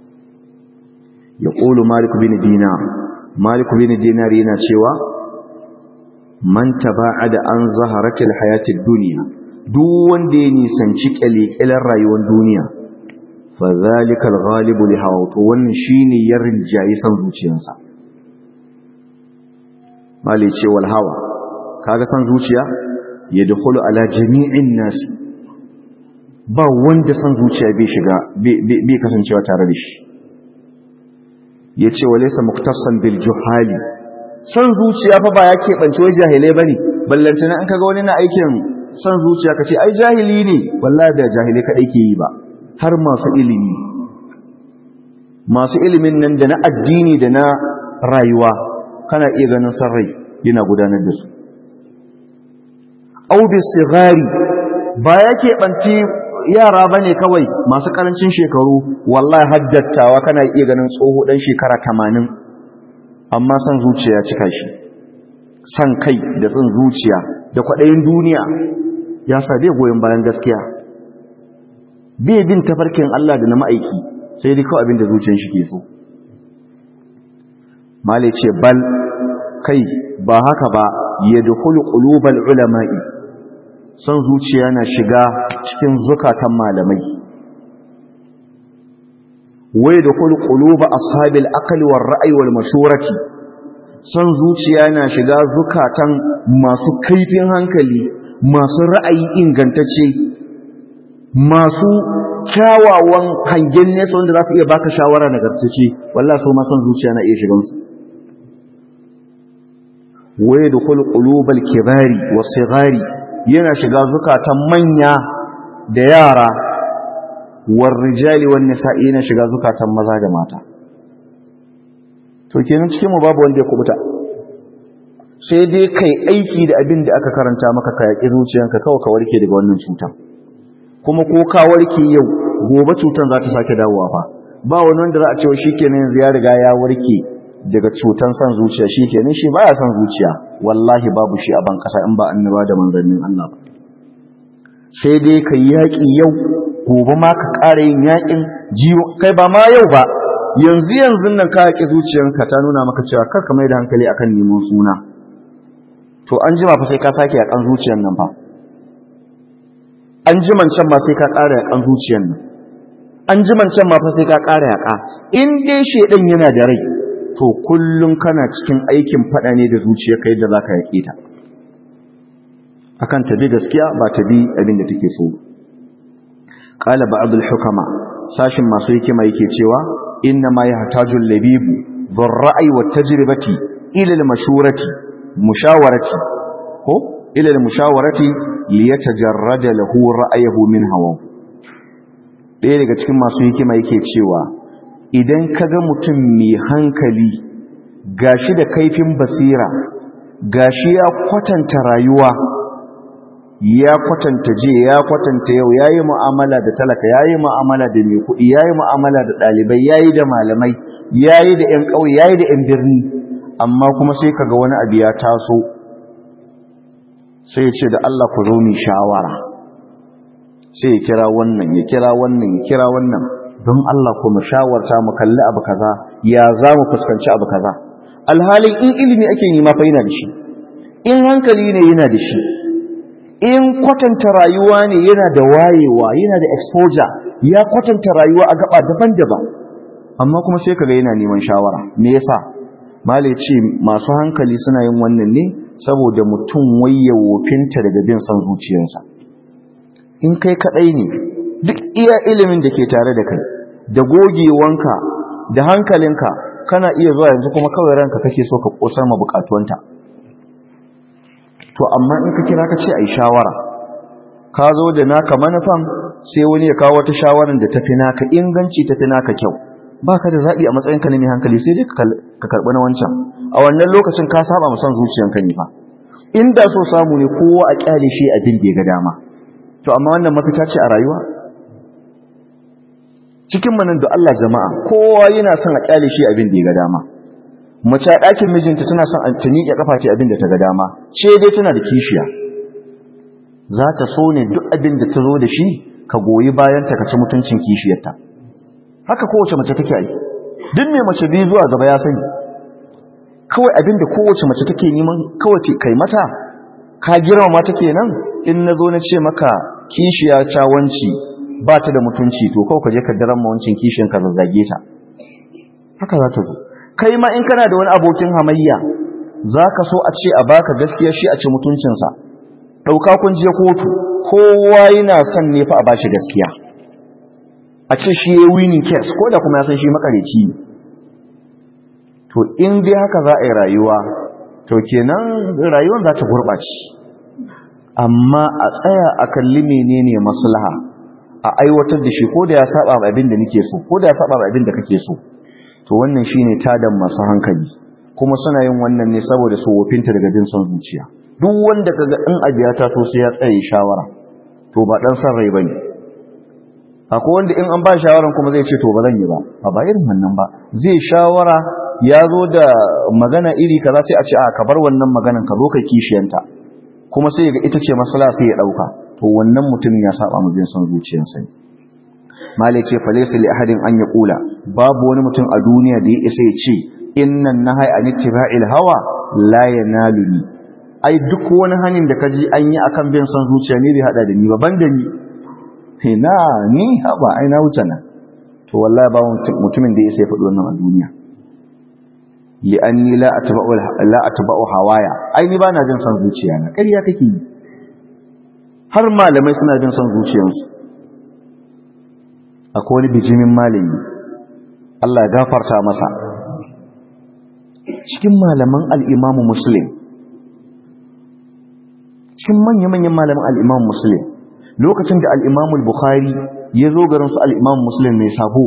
[SPEAKER 1] ya qulu malik bin dinar malik bin dinar yana cewa man taba'ada an zaharatil hayatid dunya duk wanda ya nisanci kyalekyalen rayuwar duniya fa zalikal ghalibu li hawa to wannan shine ya rinjayi san zuciyarsa mali ce wal hawa kaga san zuciya ya dukulu ala jami'in nasi ba wanda san zuciya bai shiga bai kasancewa tare da shi yace walaysa muktasan bil juhali san zuciya fa ba ya keɓance wai jahilai bane ballantana an kaga wani na aikin san zuciya kace ai jahili ne wallahi da jahilai kadai ke yi ba har masu ilimi masu ilimin nan da na addini da na rayuwa kana iya ganin sarrai yana gudanar da su au bisigari ba ya keɓanci yara ba ne kawai masu ƙarancin shekaru wallahi haddattawa kana iya ganin tsoho ɗan shekara tamanin amma san zuciya cika shi san kai da tsin zuciya da kwaɗayin duniya ya sa bai goyon bayan gaskiya bai bin tafarkin Allah da na ma'aiki sai dai kawai abin da zuciyar shi ke so male ce bal kai ba haka ba ya dukulu ƙulubal ulama'i son zuciya na shiga cikin zukatan malamai wai dukulu ƙuluba ashabil aqli war ra'ayi wal mashurati son zuciya na shiga zukatan masu kaifin hankali masu ra'ayi ingantacce masu kyawawan hangen nesa wanda za su iya baka shawara nagartacce wallahi so ma son zuciya na iya shigansu waye da kul qulubal kibari wasigari yana shiga zukatan manya da yara war rijali wan nisa'i yana shiga zukatan maza da mata to kenan cikin mu babu wanda ya kubuta sai dai kai aiki da abin da aka karanta maka ka yaki zuciyanka kawai ka warke daga wannan cutar kuma ko ka warke yau gobe cutar za ta sake dawowa fa ba wani wanda za a ce shikenan yanzu ya riga ya warke daga cutan san zuciya shi kenan shi baya san zuciya wallahi babu shi a ban kasa in ba annaba da manzannin Allah ba sai dai ka yi yaƙi yau gobe ma ka ƙara yin yaƙin jiwo kai ba ma yau ba yanzu yanzu nan ka yaƙi zuciyanka ta nuna maka cewa kar ka mai da hankali akan neman suna to an jima fa sai ka sake yaƙan zuciyan nan fa an jiman can ma sai ka ƙara yaƙan zuciyan nan an jiman can ma fa sai ka ƙara yaƙa in dai shedan yana da rai to kullum kana cikin aikin fada ne da zuciyarka yadda za ka yaƙe ta akan ta bi gaskiya ba ta bi abin da take so qala ba'd al-hukama sashin masu hikima yake cewa inna ma yahtaju al-labibu dhar-ra'i wat-tajribati ila al-mashurati mushawarati ko ila al-mushawarati liyatajarrada lahu ra'ayuhu min hawa ɗaya daga cikin masu hikima yake cewa idan ka ga mutum mai hankali gashi da kaifin basira gashi ya kwatanta rayuwa ya kwatanta je ya kwatanta yau ya yi mu'amala da talaka ya yi mu'amala da mai kuɗi ya yi mu'amala da ɗalibai ya yi da malamai ya yi da ‘yan ƙauye ya yi da ‘yan birni amma kuma sai kaga wani abu ya taso sai ya ce da Allah ku zo mu shawara sai ya kira wannan ya kira wannan ya kira wannan don Allah ku mu shawarta mu kalli abu kaza ya za mu fuskanci abu kaza alhalin in ilimi ake nema fa yana da shi in hankali ne yana da shi in kwatanta rayuwa ne yana da wayewa yana da exposure ya kwatanta rayuwa a gaba daban-daban amma kuma sai kaga yana neman shawara me yasa malai ce masu hankali suna yin wannan ne saboda mutum waye wofinta daga bin son zuciyarsa in kai kadai ne duk iya ilimin da ke tare da kai da gogewanka da hankalinka kana iya zuwa yanzu kuma kawai ranka kake so ka kosar ma bukatuwanta to amma in ka kira ka ce ai shawara ka zo da naka manufan sai wani ya kawo wata shawarar da tafi naka inganci tafi naka kyau baka da zabi a matsayin ka ne mai hankali sai dai ka karbi na wancan a wannan lokacin ka saba mu son zuciyanka ne fa inda so samu ne kowa a kyale shi abin da ya ga dama to amma wannan mafita ce a rayuwa cikin manan da Allah jama'a kowa yana son a kyale shi abin da ya ga dama mace a ɗakin mijinta tana son a tuni ya kafa ce abin da ta ga dama ce dai tana da kishiya za ta so ne duk abin da ta zo da shi ka goyi bayan ta kaci mutuncin kishiyarta haka kowace mace take yi duk mai mace biyu zuwa gaba ya sani kawai abin da kowace mace take neman kawai kai mata ka girmama ta kenan in na zo na ce maka kishiya cawanci ba ta da mutunci to kawai ka je ka daren mawancin kishiyan ka zazzage ta haka za ta zo kai ma in kana da wani abokin hamayya za ka so a ce a baka gaskiya shi a ci mutuncinsa ɗauka kun je kotu kowa yana son ne fa a bashi gaskiya a ce shi ya winning case ko da kuma ya san shi makareci ne to in dai haka za a yi rayuwa to kenan rayuwar za ta gurɓace amma a tsaya a kalli menene maslaha a aiwatar da shi ko da ya saba abin da nake so ko da ya saba abin da kake so to wannan shine tadan masu hankali kuma suna yin wannan ne saboda su wofinta daga jin son zuciya duk wanda kaga in abu ya taso sai ya tsaye shawara to ba dan san rai bane akwai wanda in an ba shawaran kuma zai ce to ba zan yi ba a ba irin wannan ba zai shawara ya zo da magana iri kaza sai a ce a ka bar wannan maganan ka zo ka kishiyanta kuma sai ga ita ce masala sai ya dauka to wannan mutumin ya saba mu bin son zuciyarsa ne malai ce fa laysa li ahadin an yaqula babu wani mutum a duniya da ya isa ya ce innan nahai an ittiba'il hawa la yanaluni ai duk wani hanin da kaji an yi akan bin son zuciya ne bai hada da ni ba banda ni ina ni haba ai na wuce nan to wallahi ba mutumin da ya isa ya faɗi wannan a duniya li'anni la atba'u la atba'u hawaya ai ni bana jin son zuciya na ƙarya kake yi har malamai suna jin son zuciyarsu akwai wani bijimin malami Allah ya gafarta masa cikin malaman al-Imam Muslim cikin manya-manyan malaman al-Imam Muslim lokacin da al-Imam al-Bukhari ya zo garin su al-Imam Muslim mai sabo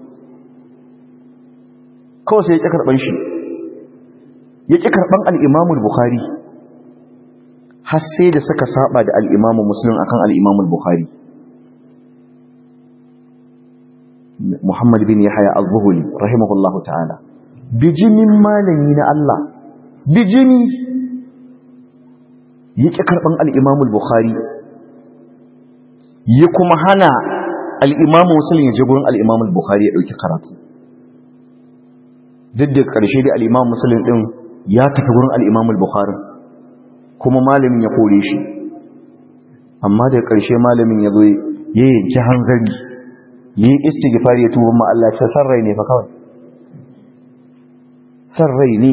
[SPEAKER 1] kawai sai ya ƙi karɓan shi ya ƙi karɓan al'imamul Bukhari har sai da suka saba da al'imamun musulun a kan al'imamul Bukhari Muhammad bin Yahya az-Zuhuli rahimahullahu ta'ala bijimin malami na Allah bijimi ya ƙi karɓan al'imamul Bukhari ya kuma hana al'imamun musulun ya je gurin al'imamul Bukhari ya ɗauki karatu duk da ƙarshe da al'imam musulun ɗin ya tafi wurin al'imam al-bukhari kuma malamin ya kore shi amma da ƙarshe malamin ya zo ya yanki hanzari ya yi istighfari ya tuba Allah ce san rai ne fa kawai san rai ne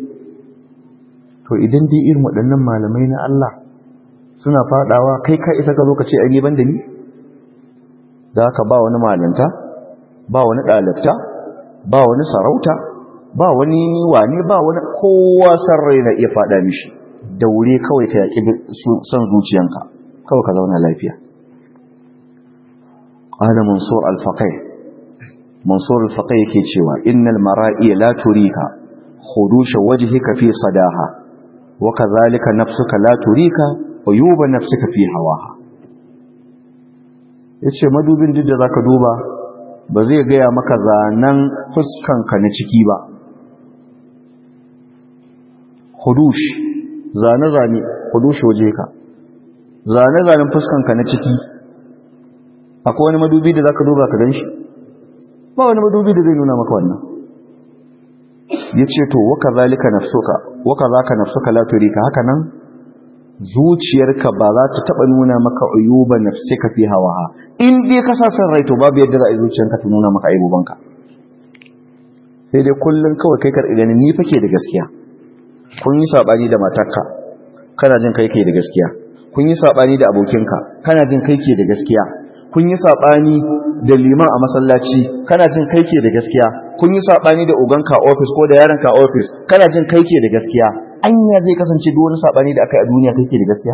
[SPEAKER 1] to idan dai irin waɗannan malamai na Allah suna faɗawa kai ka isa ka zo ka ce ai ni ban da ni da haka ba wani malanta ba wani ɗalibta ba wani sarauta ba wani wane ba wani kowa san rai na iya fada mishi daure kawai ka yaki son zuciyanka kawai ka zauna lafiya ana mansur al-faqih mansur al-faqih yake cewa innal mara'i la turika khudusha wajhika fi sadaha wa kadhalika nafsuka la turika uyuba nafsika fi hawaha yace madubin duk da zaka duba ba zai gaya maka zanen fuskanka na ciki ba hudush zane-zane hudush waje ka zane-zanen fuskanka na ciki akwai wani madubi da zaka duba ka ganshi ba wani madubi da zai nuna maka wannan yace to waka zalika nafsuka waka zaka nafsuka la turika haka nan zuciyarka ba za ta taba nuna maka uyuba nafsika fi hawaha in dai ka sa san rai to babu yadda za a yi zuciyarka ta nuna maka aibubanka sai dai kullun kawai kai karɓi ganin ni fake da gaskiya kun yi sabani da matarka kana jin kai ke da gaskiya kun yi sabani da abokinka kana jin kai ke da gaskiya kun yi sabani da liman a masallaci kana jin kai ke da gaskiya kun yi sabani da oganka a office ko da yaronka a office kana jin kai ke da gaskiya anya zai kasance duk wani sabani da aka yi a duniya kai ke da gaskiya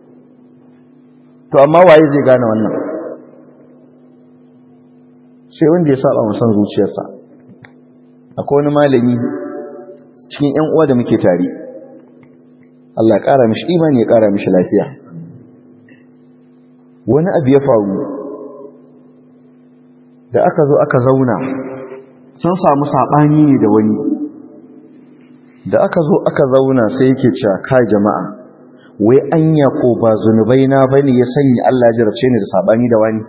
[SPEAKER 1] to amma waye zai gane wannan sai wanda ya saba musan zuciyarsa akwai wani malami cikin ƴan uwa da muke tare Allah ya ƙara mishi imani ya ƙara mishi lafiya wani abu ya faru da aka zo aka zauna sun samu saɓani ne da wani da aka zo aka zauna sai yake cewa kai jama'a wai anya ko ba zunubai na bane ya sanya Allah ya jarabce ni da saɓani da wani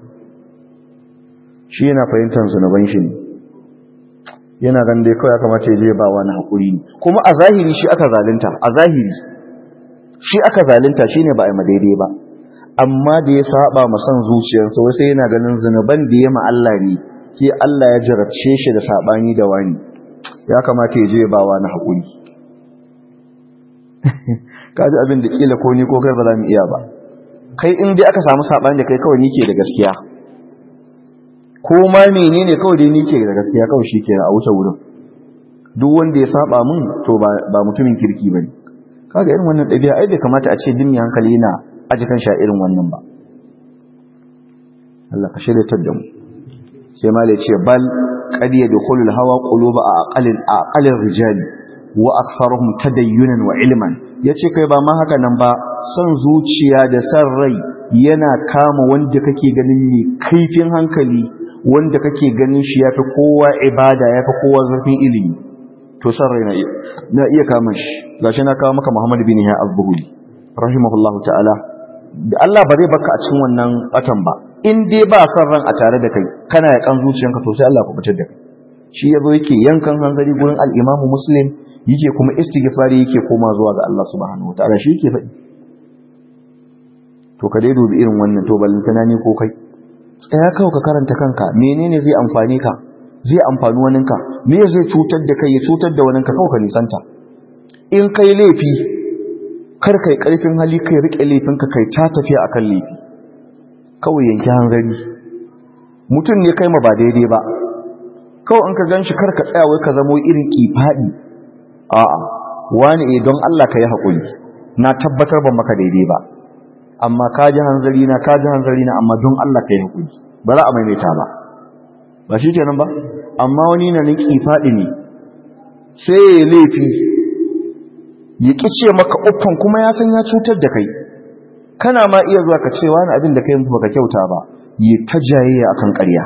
[SPEAKER 1] shi yana fahimtar zunuban shi ne yana gan dai kawai ya kamata ya je ba wani hakuri ne kuma a zahiri shi aka zalunta a zahiri shi aka zalunta shine ba a yi daidai ba amma da ya saba ma son zuciyarsa wasu yana ganin zunuban da ya ma Allah ne ke Allah ya jarabce shi da sabani da wani ya kamata ya je ba wani hakuri kaji abin da kila ko ni ko kai ba za mu iya ba kai in dai aka samu sabani da kai kawai ni ke da gaskiya ko ma menene kawai dai ni ke da gaskiya kawai shi ke a wuce wurin duk wanda ya saba mun to ba mutumin kirki bane kaga irin wannan ɗabi'a ai bai kamata a ce din hankali yana aji kan sha irin wannan ba Allah ka shirya da mu sai ma ce bal qad yadkhulu al-hawa quluba aqalin aqalin rijali wa aktharuhum tadayyunan wa ilman yace kai ba ma haka nan ba son zuciya da san rai yana kama wanda kake ganin ne kaifin hankali wanda kake ganin shi yafi kowa ibada yafi kowa zurfin ilimi to san rai na iya kama shi gashi na kawo maka Muhammad bin Yahya az-Zuhri rahimahullahu ta'ala da Allah ba zai baka a cikin wannan batan ba in dai ba san ran a tare da kai kana ya kan zuciyanka to sai Allah ku fitar da kai shi yazo yake yankan hanzari gurin al-Imam Muslim yake kuma istighfari yake koma zuwa ga Allah subhanahu wataala shi yake faɗi to ka dai dubi irin wannan to ballantana ne ko kai tsaya kawai ka karanta kanka menene zai amfane ka zai amfani waninka me zai cutar da kai ya cutar da waninka kawai ka nisanta in kai laifi kar kai karfin hali kai rike laifinka kai ta tafiya akan laifi kawai yanki hanzari mutum ne kai ma ba daidai ba kawai in ka ganshi kar ka tsaya wai ka zamo irin kifadi a'a wani eh don Allah ka yi hakuri na tabbatar ban maka daidai ba amma ka ji hanzari na ka ji hanzari na amma don Allah ka yi hakuri ba za a maimaita ba ba shi kenan ba amma wani na ninki faɗi ne sai ya laifi ya ƙi ce maka uffan kuma ya san ya cutar da kai kana ma iya zuwa ka ce wani abin da kai ba ka kyauta ba ya ta jayayya akan ƙarya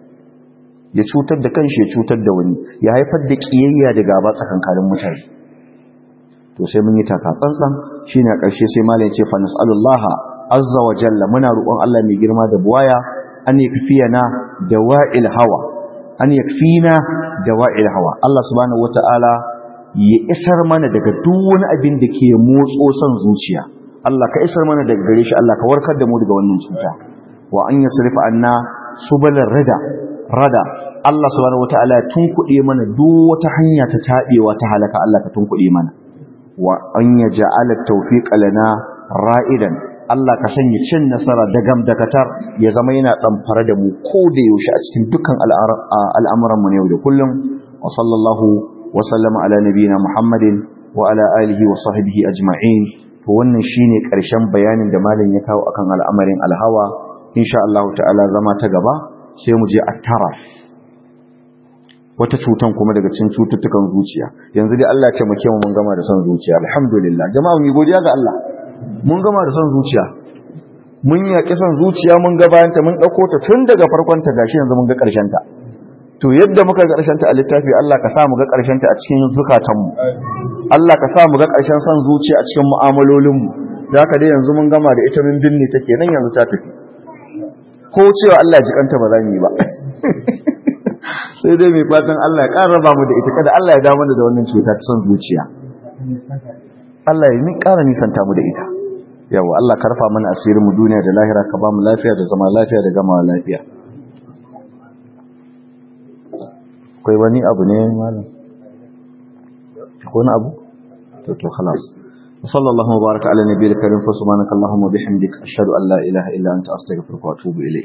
[SPEAKER 1] ya cutar da kanshi ya cutar da wani ya haifar da ƙiyayya da gaba tsakankanin mutane to sai mun yi taka tsantsan shine a ƙarshe sai malam ya ce fa nas'alullaha azza wa jalla muna roƙon Allah mai girma da buwaya an yakfiyana dawa'il hawa an yakfina dawa'il hawa Allah subhanahu wata'ala ya isar mana daga duk wani abin da ke motso son zuciya Allah ka isar mana daga gare shi Allah ka warkar da mu daga wannan cuta wa an yasrifa anna subalar rada rada Allah subhanahu wata'ala ya tunkuɗe mana duk wata hanya ta taɓewa ta halaka Allah ka tunkuɗe mana wa an yaj'ala at-tawfiqa lana ra'idan Allah ka sanya cin nasara da gamdakatar ya zama yana ɗamfara da mu ko da yaushe a cikin dukkan al'amuranmu ne yau da kullum wa sallallahu wa sallama ala nabiyina Muhammadin wa ala alihi wa sahbihi ajma'in to wannan shine ƙarshen bayanin da malam ya kawo akan al'amarin alhawa insha Allah ta'ala zama ta gaba sai mu je attara wata cutan kuma daga cikin cututtukan zuciya yanzu dai Allah ya ce mu mun gama da son zuciya alhamdulillah jama'a mu godiya ga Allah mun gama da son zuciya mun yaƙi son zuciya mun ga bayanta mun ɗauko ta tun daga farkon ta gashi yanzu mun ga ƙarshen ta to yadda muka ga ƙarshen ta a littafi Allah ka sa mu ga ƙarshen ta a cikin zukatanmu Allah ka sa mu ga ƙarshen son zuciya a cikin mu'amalolinmu da haka dai yanzu mun gama da ita mun binne ta kenan yanzu ta tafi ko cewa Allah ya ji kanta ba za mu yi ba sai dai mai fatan Allah ya ƙara raba mu da ita kada Allah ya dawo da wannan cuta ta son zuciya Allah ya ni ƙara nisanta mu da ita yawa Allah karfa mana asirin mu duniya da lahira ka ba mu lafiya da zama lafiya da gama lafiya akwai wani abu ne malam ko wani abu to to khalas sallallahu baraka ala nabiyil karim fa subhanaka allahumma bihamdika ashhadu an la ilaha illa anta astaghfiruka wa atubu ilayk